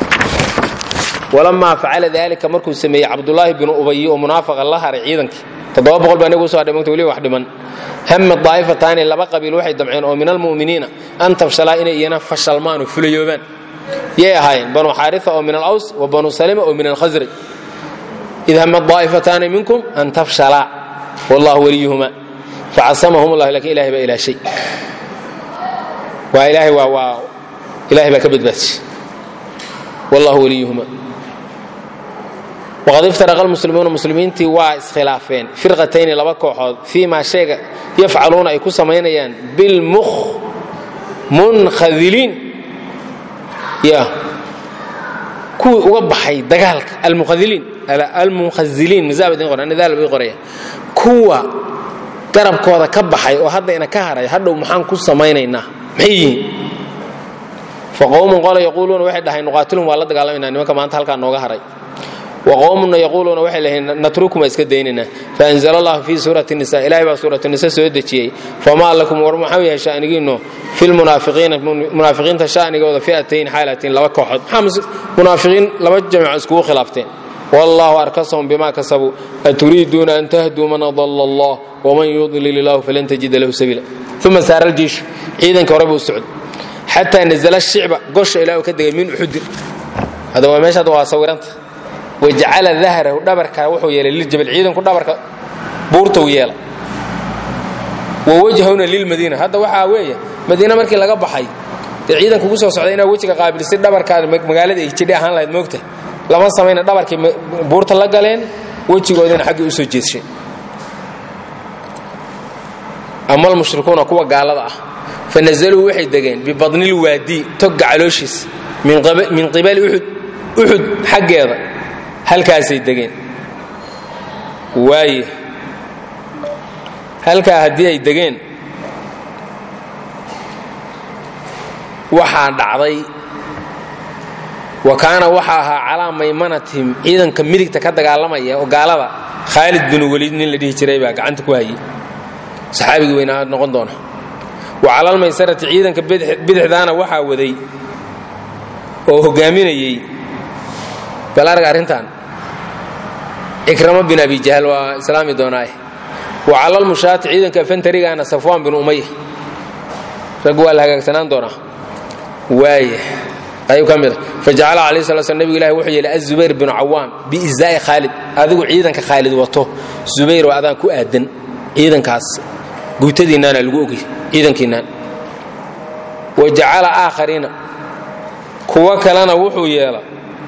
walamaa facala daalika markuu sameeyey cabdulaahi binu ubayi oo munaafaqa la haray ciidankii toddoba boqol baa inagu usoo hadhay mogta weliba wax dhiman hama daa'ifataani laba qabiil waxay damceen oo min almu'miniina an tabshalaa inay iyana fashalmaan oo fulayoobaan yay ahaayeen banu xaarisa oo min alaws wa banu salima oo min alkhasraj id hama daa'ifataani minkum an tafshalaa wallahu waliyuhuma facasamahum allah lakin ilahay baa ilaashay waa ilaahay waa waa ilahay baa ka badbaadishay wallahu waliyuhuma waqad iftaraqa almuslimuuna muslimiintii waa iskhilaafeen firqatayni laba kooxood fii maa sheega yafcaluuna ay ku samaynayaan bilmunkhadiliin ya kuwii uga baxay dagaalka almukhadiliin almunkhaziliin mazaabadin qoran nidaal bay qoraya kuwa garabkooda ka baxay oo hadda ina ka haray hadhow maxaan ku samaynaynaa maxay yihiin faqowmun qola yaquuluuna waxay dhahay nuqaatilum waa la dagaalamayna nimanka maanta halkaa nooga haray waqowmuna yaquuluuna waxay leeyihiin natrukum waa iska daynaynaa faanzala allahu fii suurati nisa ilahay baa suuratu nisa soo dejiyey famaa lakum war maxau yahay sha'nigiinnu filmunaafiqiina munaafiqiinta sha'nigooda fi'atayn xaalatiin laba kooxood maxaa munaafiqiin laba jamco iskugu khilaafteen wallahu arkasahum bima kasabuu aturiiduuna an tahduu man adalla allah waman yudlil illahu falan tajida lahu sabiila uma saara aljiishu ciidanka hore buu u socday xataa nazala shicba gosha ilaa uu ka degay min uxudin hada waa meeshaad waa sawiranta wajacala dahrahu dhabarka wuxuu yeelay liljabal ciidanku dhabarka buurta uu yeela wa wajhahuna lilmadiina hadda waxaa weeye madiina markii laga baxay dee ciidanka ugu soo socday inaad wejiga qaabilisay dhabarkaada magaalada ay jidhi ahaan lahayd moogta lama samayna dhabarkay buurta la galeen wejigoodina xaggii u soo jeedshay ama almushrikuuna kuwa gaalada ah fa nazaluu waxay degeen bibadnil waadii togga calooshiis min qibali uxud uxud xaggeeda halkaasay degeen waaye halkaa haddii ay degeen waxaa dhacday wa kaana waxa ahaa calaa maymanatihim ciidanka midigta ka dagaalamaya oo gaalada khaalid binu weliid nin la dhihi jiray baa gacanta ku hayay saxaabigii weynaa noqon doona wa calalmaysarati ciidanka bidixdaana waxaa waday oo hogaaminayey bal arga arrintan cikramo bin abi jahl waa islaami doonaaye wa calalmushaati ciidanka fantarigaana safwaan bin umaya rag waa la hagaagsanaan doonaa waaya ayuu ka mid a fajacala alayh sala sl nebigu ilahi wuxuu yeelay azubayr binu cawaam biizaa'i khaalid adigu ciidanka khaalid wato zubayr oo adaan ku aadan ciidankaas guutadiinnaana lagu ogay ciidankiinnaan wa jacala aakhariina kuwo kalena wuxuu yeela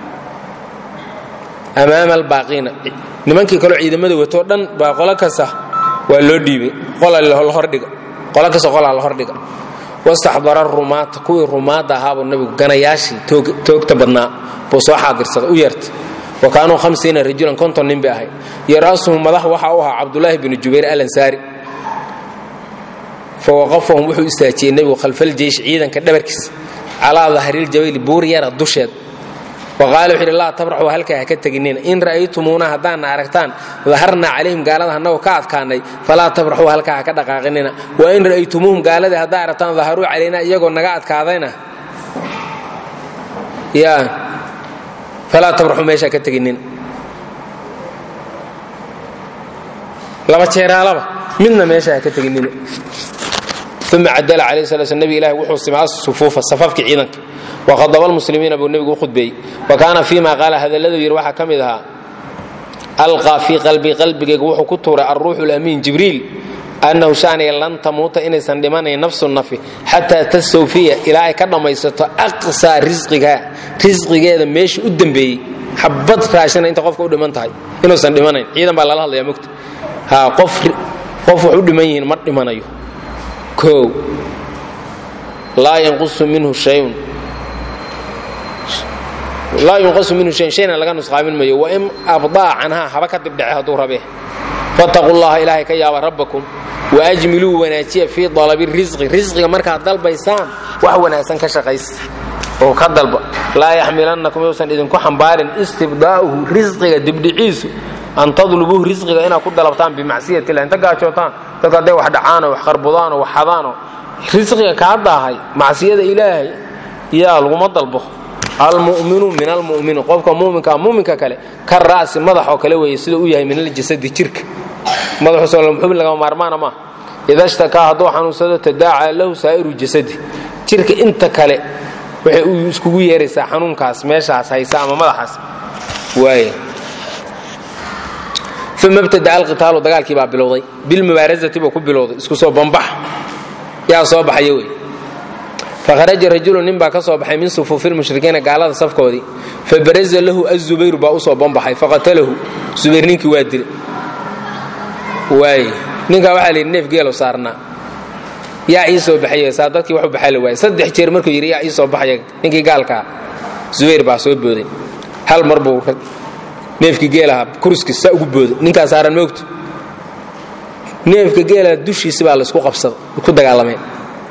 amaama albaaqiina nimankii kaloo ciidamada watoo dhan baa qolo kasta waa loo dhiibay qola lahordhiga qolo kasta qolaa la hordhiga wastaxdara rumaata kuwii rumaadda ahaabuu nabigu ganayaashii toogta badnaa buu soo xaadirsaday u yeertay wa kaanuu hamsiina rajulan konton nin bay ahayd yara'suhum madax waxa u ahaa cabdulaahi binu jubayr alansaari fa waqafahum wuxuu istaajiyey nebigu khalfaljeysh ciidanka dhabarkiisa calaa dahriiljabayli buur yara dusheed waqaala wuxuu yidhi laa tabraxuu halkaa ha ka teginina in ra'aytumuuna haddaadna aragtaan daharnaa calayhim gaalada annagoo ka adkaanay falaa tabraxuu halkaa ha ka dhaqaaqinina wa in ra'aytumuuhum gaaladii haddaa aragtaan daharuu calaynaa iyagoo naga adkaadayna yaa falaa tabraxuu meeshaa ka teginina laba jeeraalaba midna meesha ha ka teginina uma cadala calayh sala sl nebi ilahi wuxuu simay asufuufa safafkii ciidanka waqadaba almuslimiina buu nebigu u khudbeeyey wa kaana fii ma qaala hadalladu yidhi waxaa ka mid ahaa alqaa fii qalbii qalbigayga wuxuu ku tuuray alruuxu lamiin jibriil annahu shaniga lan tamuuta inaysan dhimanayn nafsu nafi xataa tastawfiya ilaa ay ka dhammaysato aqsaa risqiga risqigeeda meesha u dembeeyey xabad raashina inta qofka u dhiman tahay inuusan dhimanayn ciidan baa lala hadlaya mogta ha qof qof wax u dhiman yihiin ma dhimanayo kow laa yanqusu minhu shayun laa yunqasu minhu shayn shayna laga nusqaamin mayo wain abdaa canhaa haba ka dibdhece hadduu rabee fattaquu llaha ilaahay ka yaaba rabbakum waajmiluu wanaajiya fii dalabi risqi risqiga markaad dalbaysaan wax wanaagsan ka shaqaysa oo ka dalba laa yaxmilannakum yousan idinku xambaarin istibdaa'uhu risqiga dibdhiciisu an tadlubuuhu risqiga inaad ku dalabtaan bimacsiyati illah inta gaajootaan dadka hadday wax dhacaanoo wax qarbudaanoo wax xadaanoo risqiga kaa daahay macsiyada ilaahay yaa laguma dalbo almuminu min almumini qofka muminkaa muminka kale ka ra'si madaxoo kale weeye siduu u yahay min aljasadi jirka madaxu soo xubin lagama maarmaana maa ida shtakaa hadduu xanuunsado tadaacaa lahu saa'iru jasadi jirka inta kale waxay u iskugu yeeraysaa xanuunkaas meeshaas haysa ama madaxaas waay uma ibtada'a alqitaalu dagaalkii baa bilowday bilmubaarazati buu ku bilowday isku soo bambax yaa soo baxaya wey fakharaja rajulu nin baa ka soo baxay min sufuufi lmushrikiina gaalada safkoodii fabaraza lahu azubayru baa u soo bambaxay faqatalahu zubayr ninkii waa dilay waay ninkaa waxaa layidhi neef geelo saarnaa yaa ii soo baxay saa dadkii wax u baxaa la waayay saddex jeer markuu yidhi yaa ii soo baxaya ninkii gaalkaa zubayr baa soo booday hal mar buu neefkii geelaha kurskiis saa ugu booday ninkaa saaran moogto neefka geelaha dushiisi baa laysku qabsaday ku dagaalameen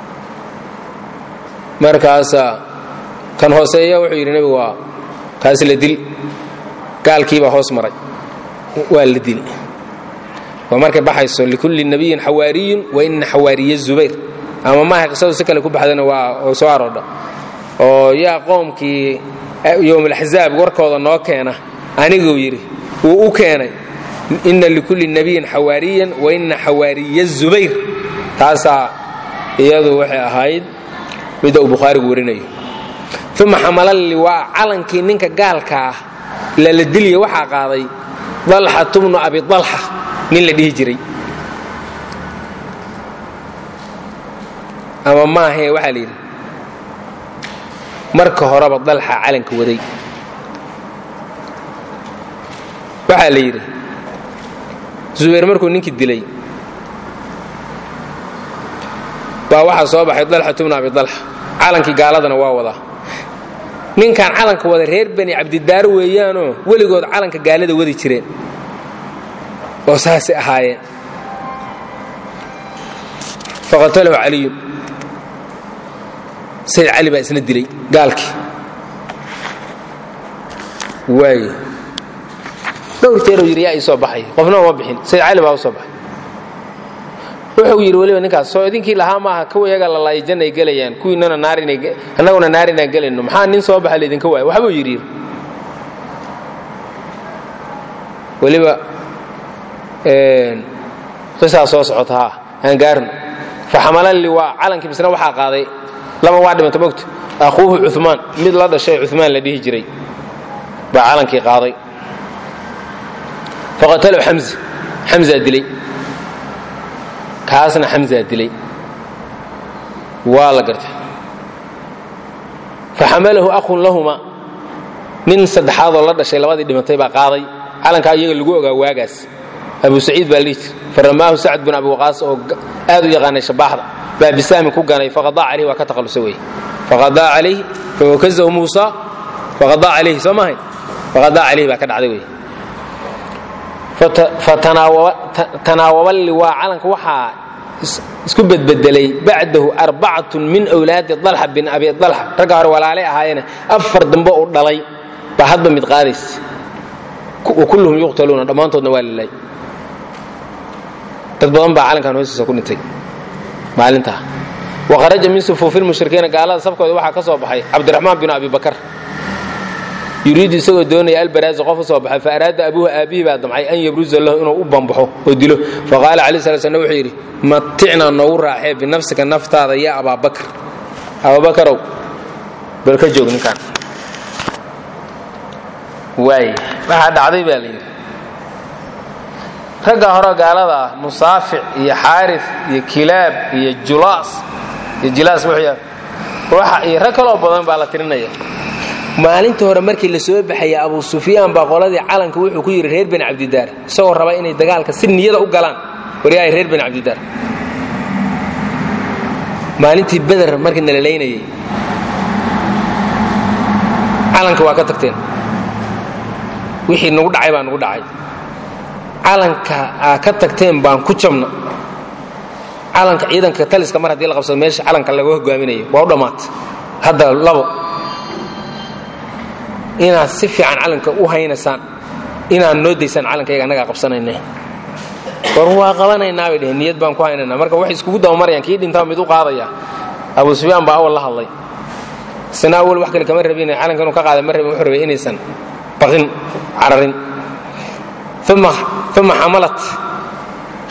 markaasaa kan hooseeya wuxuu yidhi nebigu waa kaas la dil gaalkiibaa hoos maray waa la dili waa markay baxayso likulli nabiyin xawaariyun wa ina xawaariya zubayr ama maaha qisadu si kale ku baxdana waa soo aroodha oo yaa qoomkii yowmalaxzaab warkooda noo keena aniguu yidhi wuu u keenay ina likulli nabiyin xawaariyan wa ina xawaariya zubayr taasaa iyadu waxay ahayd midda uu bukhaarigu warinayo uma xamala liwaa calankii ninka gaalka ah lala dilya waxaa qaaday dalxatu bnu abi dalxa nin la dhihi jiray ama maahee waxaa la yidhi marka horeba dalxa calanka waday waxaa la yidhi zubayr markuu ninkii dilay baa waxaa soo baxay dalxatu bnu abi dalxa calankii gaaladana waa wadaa ninkan calanka wada reer bani cabdidaar weeyaanoo weligood calanka gaalada wadi jireen oo saasay ahaayeen faqatalahu caliyun sayid cali baa isna dilay gaalkii waay dhowr jeeruu yidhi yaa ii soo baxay qofna uma bixin sayid cali baa u soo baxay wuxuu yidhi weliba ninkaas soo idinkii lahaa maaha kuwayaga lalaayo jannay gelayaan kuwiinana naarannaguna naar inaan gelayno maxaa nin soo baxa laydinka waaya waxbuu yidhi weliba qisaa soo socota ha aan gaarno faxamala liwaa calankii misna waxaa qaaday laba waa dhimanta mogta akhuuhu cumaan mid la dhashay cumaan la dhihi jiray baa calankii qaaday faqatalahu xamza xamzaa dilay kaasna xamzaa dilay waa la gartay faxamalahu akhun lahuma nin saddexaadoo la dhashay labadii dhimatay baa qaaday calankaa iyaga lagu ogaa waagaas abu saciid baa lihi jir faramaahu sacd bin abi waqaas oo aad u yaqaanay shabaaxda baa bisaamin ku ganay faqadaa calayh waa ka takhallusa wey faqadaa calayh fawakazahu muusa faqadaa calayhi soo maahayn faqadaa calayh baa ka dhacday wey fatanaawaba liwaa calanka waxaa isku bedbedelay bacdahu arbacatun min wlaadi dalxa bin abi dalxa ragga hore walaalay ahaayeene afar dambe uu dhalay baa hadba mid qaadaysa wa kulluhum yuqtaluuna dhammaantoodna waa lilay dad badan baa calankan hoostiisa ku dhintay maalintaa waharaja min sufuufi lmushrikiina gaalada safkooda waxaa ka soo baxay cabdiraxmaan bin abi bakar yuriidu isagoo doonaya albaraazi qof u soo baxay fa araada abuuha aabihii baa damcay an yabruza lahu inuu u bambaxo oo dilo faqaala calayi sala slam wuxuu yidhi maticnaa noogu raaxee binafsika naftaada ya abaabakar abaabakarow bal ka joog ninkaan waay waxaa dhacday baa la yidhi ragga hore gaalada ah musaafic iyo xaarif iyo kilaab iyo julaas iyo jilaas waxa iyo rag kaloo badan baa la tirinaya maalinta hore markii la soo baxaya abu sufyaan baa qoladii calanka wuxuu ku yidhi reer bani cabdidaar isagoo raba inay dagaalka si niyada u galaan waryahay reer bani cabdidaar maalintii beder markii nala laynayay calanka waa ka tagteen wixii nagu dhacay baa nagu dhacay calanka aa ka tagteen baan ku jabna calanka ciidanka taliska mar haddii la qabsado meesha calanka laga hogaaminayo waa u dhammaatay hadda labo inaad si fiican calanka u haynaysaan inaad noo daysaan calankayaga annagaa qabsanayne war waa qabanaynaa bay dheheen niyad baan ku haynaynaa marka waxay iskugu dabamarayaan kii dhintaa mid u qaadaya abu sufyaan baa awal la hadlay isna awal wax kale kama rabin calanka inuu ka qaada ma rabin wuxuu rabay inaysan baqin cararin uma xamalat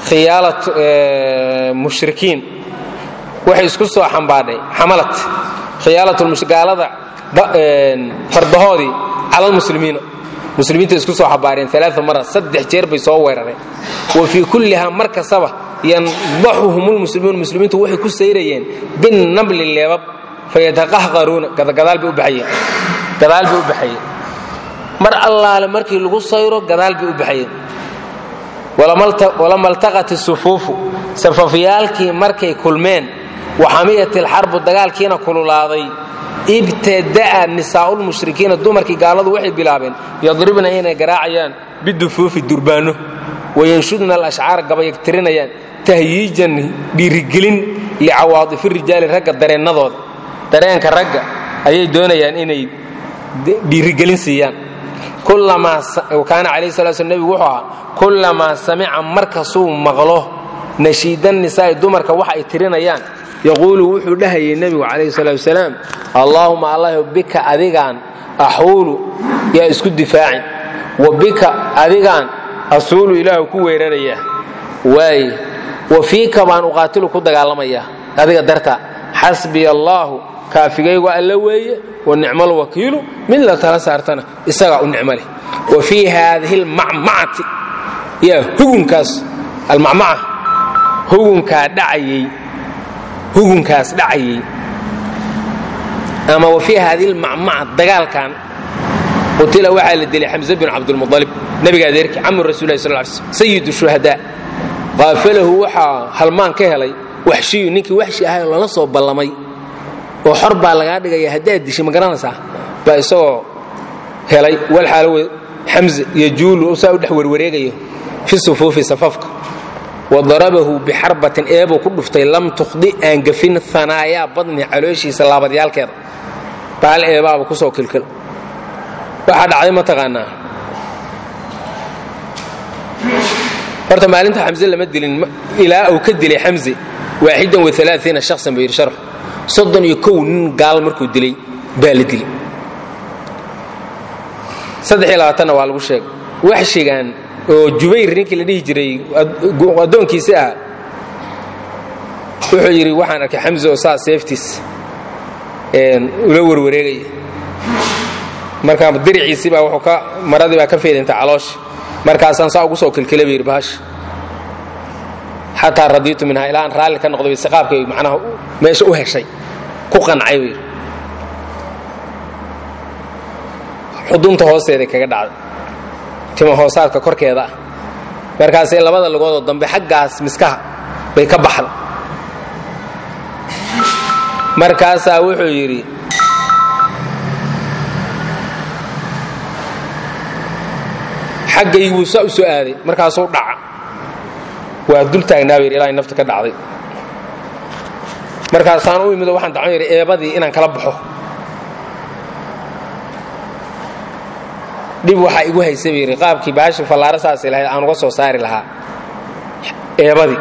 khiyaalat mushrikiin waxay isku soo xambaadhay xamalat khiyaalatgaalada fardahoodii cala lmuslimiina muslimiinta isku soo xabaareen alaa mara saddex jeer bay soo weerareen wa fii kullihaa mar kastaba yandaxuhum lmuslimuun muslimiintu waxay ku sayrayeen binnabli leebab fayataqahqaruuna gadaal bay u baxayeen gadaal bay u baxayeen mar allaale markii lagu sayro gadaal bay u baxayeen walama altaqat isufuufu safafyaalkii markay kulmeen waxamiyat ilxarbu dagaalkiina kululaaday ibtada'a nisaa'ulmushrikiina dumarkii gaaladu waxay bilaabeen yadribna inay garaacayaan bidufuufi durbaano wayanshudna alashcaar gabayagtirinayaan tahyiijan dhiirigelin licawaadifi rijaali ragga dareennadooda dareenka ragga ayay doonayaan inay dhiirigelin siiyaan kaana calayhi sala sl nebigu wuxuu ahaa kullamaa samica markasuu maqlo nashiidan nisaa'i dumarka waxa ay tirinayaan yaquulu wuxuu dhahayay nebigu calayhi salaatu wasalaam allaahuma allah bika adigaan axuulu yaa isku difaacin wa bika adigaan asuulu ilaahu ku weerarayaa waaye wa fiika baan uqaatilu ku dagaalamayaa adiga darta xasbiya allaahu kaafigaygu alla weeye wa nicmal wakiilu mid la tala saartana isagaa u nicmo leh wa fii haadihi almacmacati yaa hugunkaas almacmaca hugunkaa dhacayay hugunkaas dhacayay ama wa fii haadihi almacmaca dagaalkan qutila waxaa la dilay xamse bin cabdulmualib nebiga adeerkii camu rasulilah sal sl sayid shuhadaa qaafalahu waxaa halmaan ka helay waxshiyu ninkii waxshi ahay oo lala soo ballamay oo xor baa lagaa dhigaya haddaad dishay ma garanaysaa baa isagoo helay walxaalo xamse iyo juulu saa u dhex werwareegayo fi sufuufi safafka wa darabahu bixarbatin eebuu ku dhuftay lam tukhdi aan gafin hanaayaa badni calooshiisa laabadyaalkeeda baal eebaaba kusoo kilkil waxaa dhacday ma taqaanaa horta maalinta xamse lama dilin ilaa uu ka dilay xamse waaxidan wa alaaiina shaksan buu yidhi sharx soddon iyo kow nin gaal markuu dilay baa la dilay saddex iyo labaatanna waa lagu sheegay waxshigan oo jubayr ninkii la dhihi jiray addoonkiisi ah wuxuu yidhi waxaan arkay xamse oo saa seeftiis ula warwareegaya markaa diriciisii baa wuxuu ka maradii baa ka feedintay caloosha markaasaan saa ugu soo kilkila ba yidhi bahasha xataa radiitu minhaa ilaa aan raalli ka noqday siqaabkay macnaha meesha u heshay ku qancay buu yidhi xudunta hoosteeday kaga dhacday tima hoosaadka korkeeda ah markaasay labada lugoodoo dambe xaggaas miskaha bay ka baxda markaasaa wuxuu yidhi xaggayguu saa u soo aaday markaasuu dhaca waa dul taagnaa bayidhi ilaa nafta ka dhacday markaasaan u imido waxaan dacon yidhi eebadii inaan kala baxo dhib waxaa igu haysa bayidhi qaabkii baashi fallaaro saasay lahayd aan uga soo saari lahaa eebadii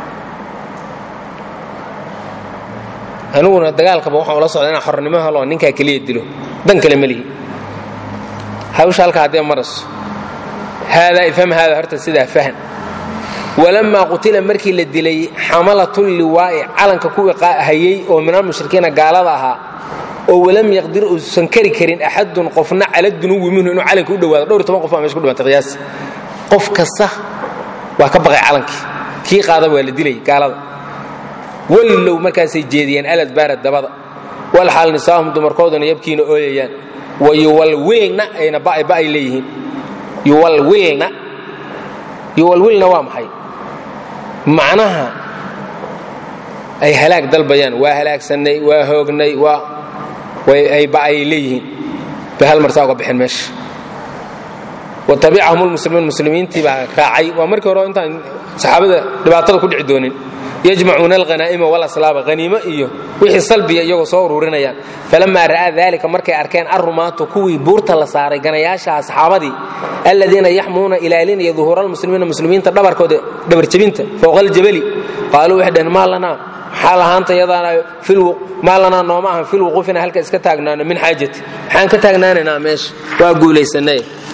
aniguna dagaalkaba waxaan ula socda inaan xornimo helo ninkaa keliya dilo dan kale ma lihi hawsha halka haddee marayso haadaa ifham haada horta sidaa fahan walamaa qutila markii la dilay xamalatun liwaa'i calanka kuwii hayay oo minal mushrikiina gaalada ahaa oo walam yaqdir uusan kari karin axadun qofna cala dunuwi minhu inuu calanka u dhowaado dhowr toban qof baa meesha ku dhimantay qiyaas qof kasta waa ka baqay calankii kii qaadaba waa la dilay gaalada wallow markaasay jeediyeen aladbaara dabada walxaal nisaahum dumarkooduna yabkiina ooyayaan wa yuwalwilna ayna ba'ay leeyihiin yuwalwilna yuwalwilna waa maxay macnaha ay halaag dalbayaan waa halaagsannay waa hoognay waa ay ba'ay leeyihiin bay hal marsaa uga baxeen meesha wa tabicahum lmuslimiin muslimiintii baa raacay waa markii hore intaan saxaabada dhibaatada ku dhici doonin yajmacuuna alhanaa'ima walaslaaba haniimo iyo wixii salbiya iyagoo soo ururinayaan falamaa ra'aa daalika markay arkeen arrumaatu kuwii buurta la saaray ganayaashaha saxaabadii aladiina yaxmuuna ilaalinaya duhuura almuslimiina muslimiinta dhabarkooda dhabarjebinta fowqa aljabali qaaluu waxay dhaheen maa lanaa maxaa lahaanta yadaana maa lanaa nooma ahan filwuquufina halka iska taagnaano min xaajati maxaan ka taagnaanaynaa meesha waa guulaysanay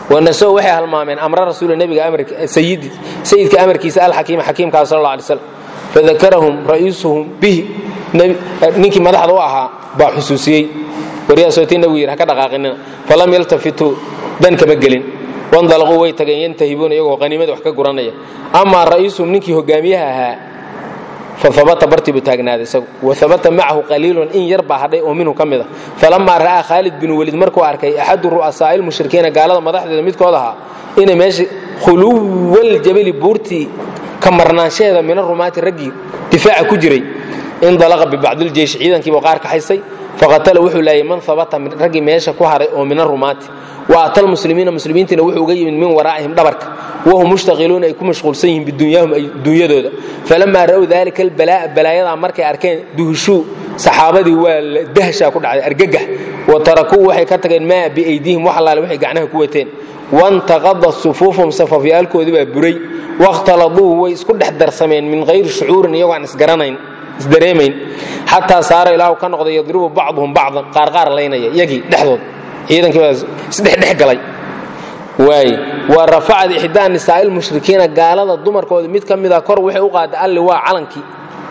wanaso waxay halmaameen amra rasuul nebiga sayidi sayidka amarkiisa alxakiima xakiimkaa sal alla alay slam fadakarahum ra'iisuhum bihi ninkii madaxda u ahaa baa xusuusiyey waryaasootii nabigu yidhi ha ka dhaqaaqinina falam yaltafituu dan kama gelin wandalaquu way tageen yantahibuuna iyagoo qaniimada wax ka guranaya amaa ra'iisuhum ninkii hogaamiyaha ahaa faabata bartii buu taagnaaday isagu waabata macahu qaliilun in yar baa hadhay oo minhu ka mid a falamaa ra'aa khaalid binu welid markuu arkay axadu ru'asaa'i lmushrikiina gaalada madaxdeeda midkood ahaa inay meesha khuluwal jabali buurtii ka marnaanshaheeda mina rumaati raggii difaaca ku jiray indalaqa bibacdiljeysh ciidankiibuu qaar kaxaysay faqatala wuxuu laayay man habata raggii meesha ku haray oo mina rumaati wa atal muslimiina muslimiintiina wuxuu uga yimid min waraa'ihim dhabarka wahum mushtaqiluuna ay ku mashquulsan yihiin bidunyahum dunyadooda falamaa ra'w dalika albalaa'a balaayadaa markay arkeen duhushuu saxaabadii waa dahshaa ku dhacday argagax wa tarakuu waxay ka tageen maa biaydihim wax allaale waxay gacnaha ku wateen wantaqada sufuufum safafyaalkoodii baa buray wakhtaladuu way isku dhex darsameen min hayri shucuurin iyagoo aan isgaranayn isdareemayn xataa saara ilaahu ka noqday yadribu bacduhum bacdan qaarqaar laynaya iyagii dhexdood ciidankii baa isdhexdhex galay waay wa rafacad ixdaa nisaa'il mushrikiina gaalada dumarkooda mid ka mida kor waxay u qaaday alli waa calankii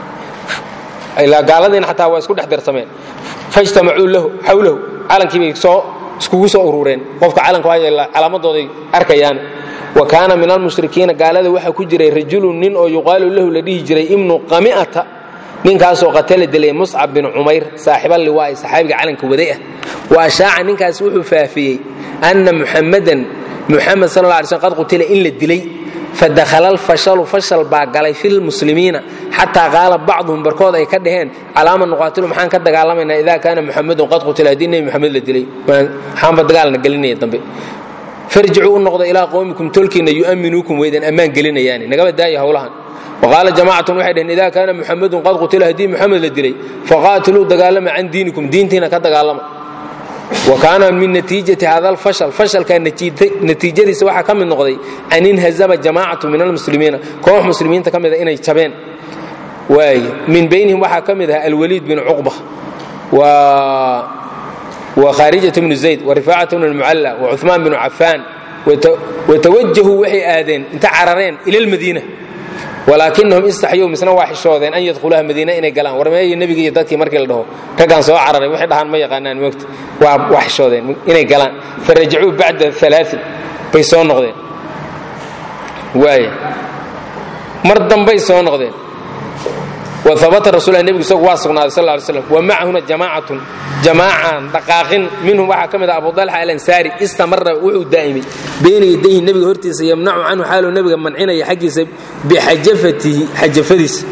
ilaa gaaladiina xataa waa isku dhex darsameen fajtamacuu lahu xawlahu calankii bay soo iskugu soo urureen qofka calanka waa calaamadooday arkayaan wa kaana min almushrikiina gaalada waxaa ku jiray rajulun nin oo yuqaalu lahu la dhihi jiray ibnu qami'ata ninkaasoo qatala dilay muscab bin cumayr saaxiballiwaa'i saxaabiga calanka waday ah wa ashaaca ninkaas wuxuu faafiyey anna muxamadan muxamed sal alla alay slm qad qutila in la dilay fadakhala alfashalu fashal baa galay filmuslimiina xataa qaala bacduhum barkood ay ka dhaheen calaama nuqaatilu maxaan ka dagaalamaynaa idaa kaana muxamedun qad qutila haddii nebi muxamed la dilay maxaanba dagaalna gelinaya dambe farjicuu u noqda ilaa qowmikum tolkiinna yu'minuukum weydan ammaan gelinayaani nagaba daaya howlahan waqaala jamaacatun waxay dhaheen idaa kaana muxamedun qad qutila haddii muxamed la dilay faqaatiluu dagaalama can diinikum diintiina ka dagaalama wa kaana min natiijati hada alfashal fashalka natiijadiisa waxaa ka mid noqday an inhazama jamaacatu min almuslimiina koox muslimiinta ka mida inay jabeen waay min baynihim waxaa ka mid ahaa alwaliid bin cuqba wa khaarijat bnu zayd wa rifaacat bnu lmucalla wa cuثmaan binu cafaan watawajahuu waxay aadeen inta carareen ila lmadiina walaakinahum istaxyow misna waa xishoodeen an yadkhuluha madiina inay galaan war meeyo nebiga iyo dadkii markii la dhaho raggaan soo cararay waxay dhahaan ma yaqaanaan moogta waa xishoodeen inay galaan farajacuu bacda alaain bay soo noqdeen waay mar dambay soo noqdeen waabata rasulah nebigu isagu waa sugnaaday sal ly slam wa macahuna jamaacatun jamaacaan dhaqaaqin minhum waxaa ka mid ah abu dalxa alansaari istamara wuxuu daa'imay bayna yadayhi nebiga hortiisa yamnacu canhu xaaluu nebiga mancinaya xaggiisa bixajafatihi xajafadiisa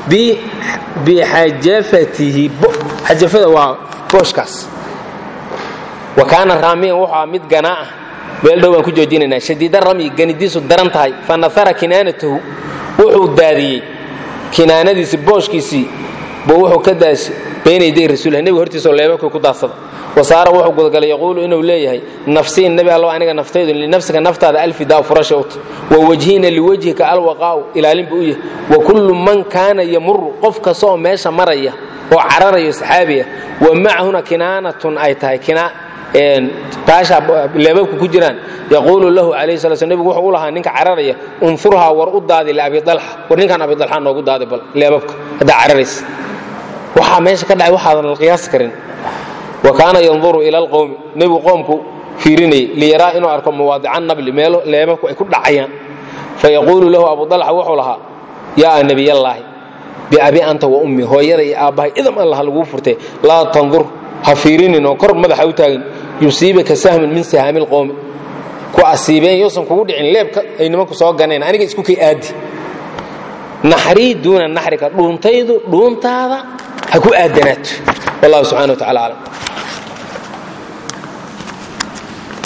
bixajafatihi xajafada waa booshkaas wa kaana raamiyan wuxuu ah mid ganaa ah meel dhow baan ku joojinaynaa shadiida ramyi ganidiisu daran tahay fa nasara kinaanatahu wuxuu daadiyey kinaanadiisii booshkiisii buu wuxuu ka daashay beenayday rasuullah nebiga hortiisoo leebabkii ku daadsada wasaara wuxuu gudagalay yaquulu inuu leeyahay nafsiin nebi allow aniga naftaydu linafsika naftaada alfidaa furasha uta wa wajhina liwajhika alwaqaa'u ilaalin buu u yahay wa kullu man kaana yamuru qof kasta oo meesha maraya oo cararayo saxaabiya wa macahuna kinaanatun ay tahay taasha leebabku ku jiraan yaquulu lahu calayhi sala sl nebigu wuxuu u lahaa ninka cararaya unfurhaa war u daadi liabi dalxa war ninkan abi dalxa noogu daadi bal leebabka haddaa cararaysa waxaa meesha ka dhacay waxaadan la qiyaasi karin wa kaana yanduru ila alqowmi nebigu qoomku fiirinayay liyaraa inuu arko mawaadica nabli meelo leebabku ay ku dhacayaan fayaquulu lahu abu dalxa wuxuu lahaa yaa nebiyallaahi biabi anta wa ummi hooyada iyo aabbahay idam allah laguu furtay laa tandur ha fiirinin oo kor madaxa u taagin yusiibaka sahmin min sahaami lqowmi ku asiibeen yoosan kugu dhicin leebka ay nimanku soo ganeen aniga isku kay aadi naxrii duuna naxrika dhuuntaydu dhuuntaada ha ku aadanaato wallahu subxana wa tacala aclam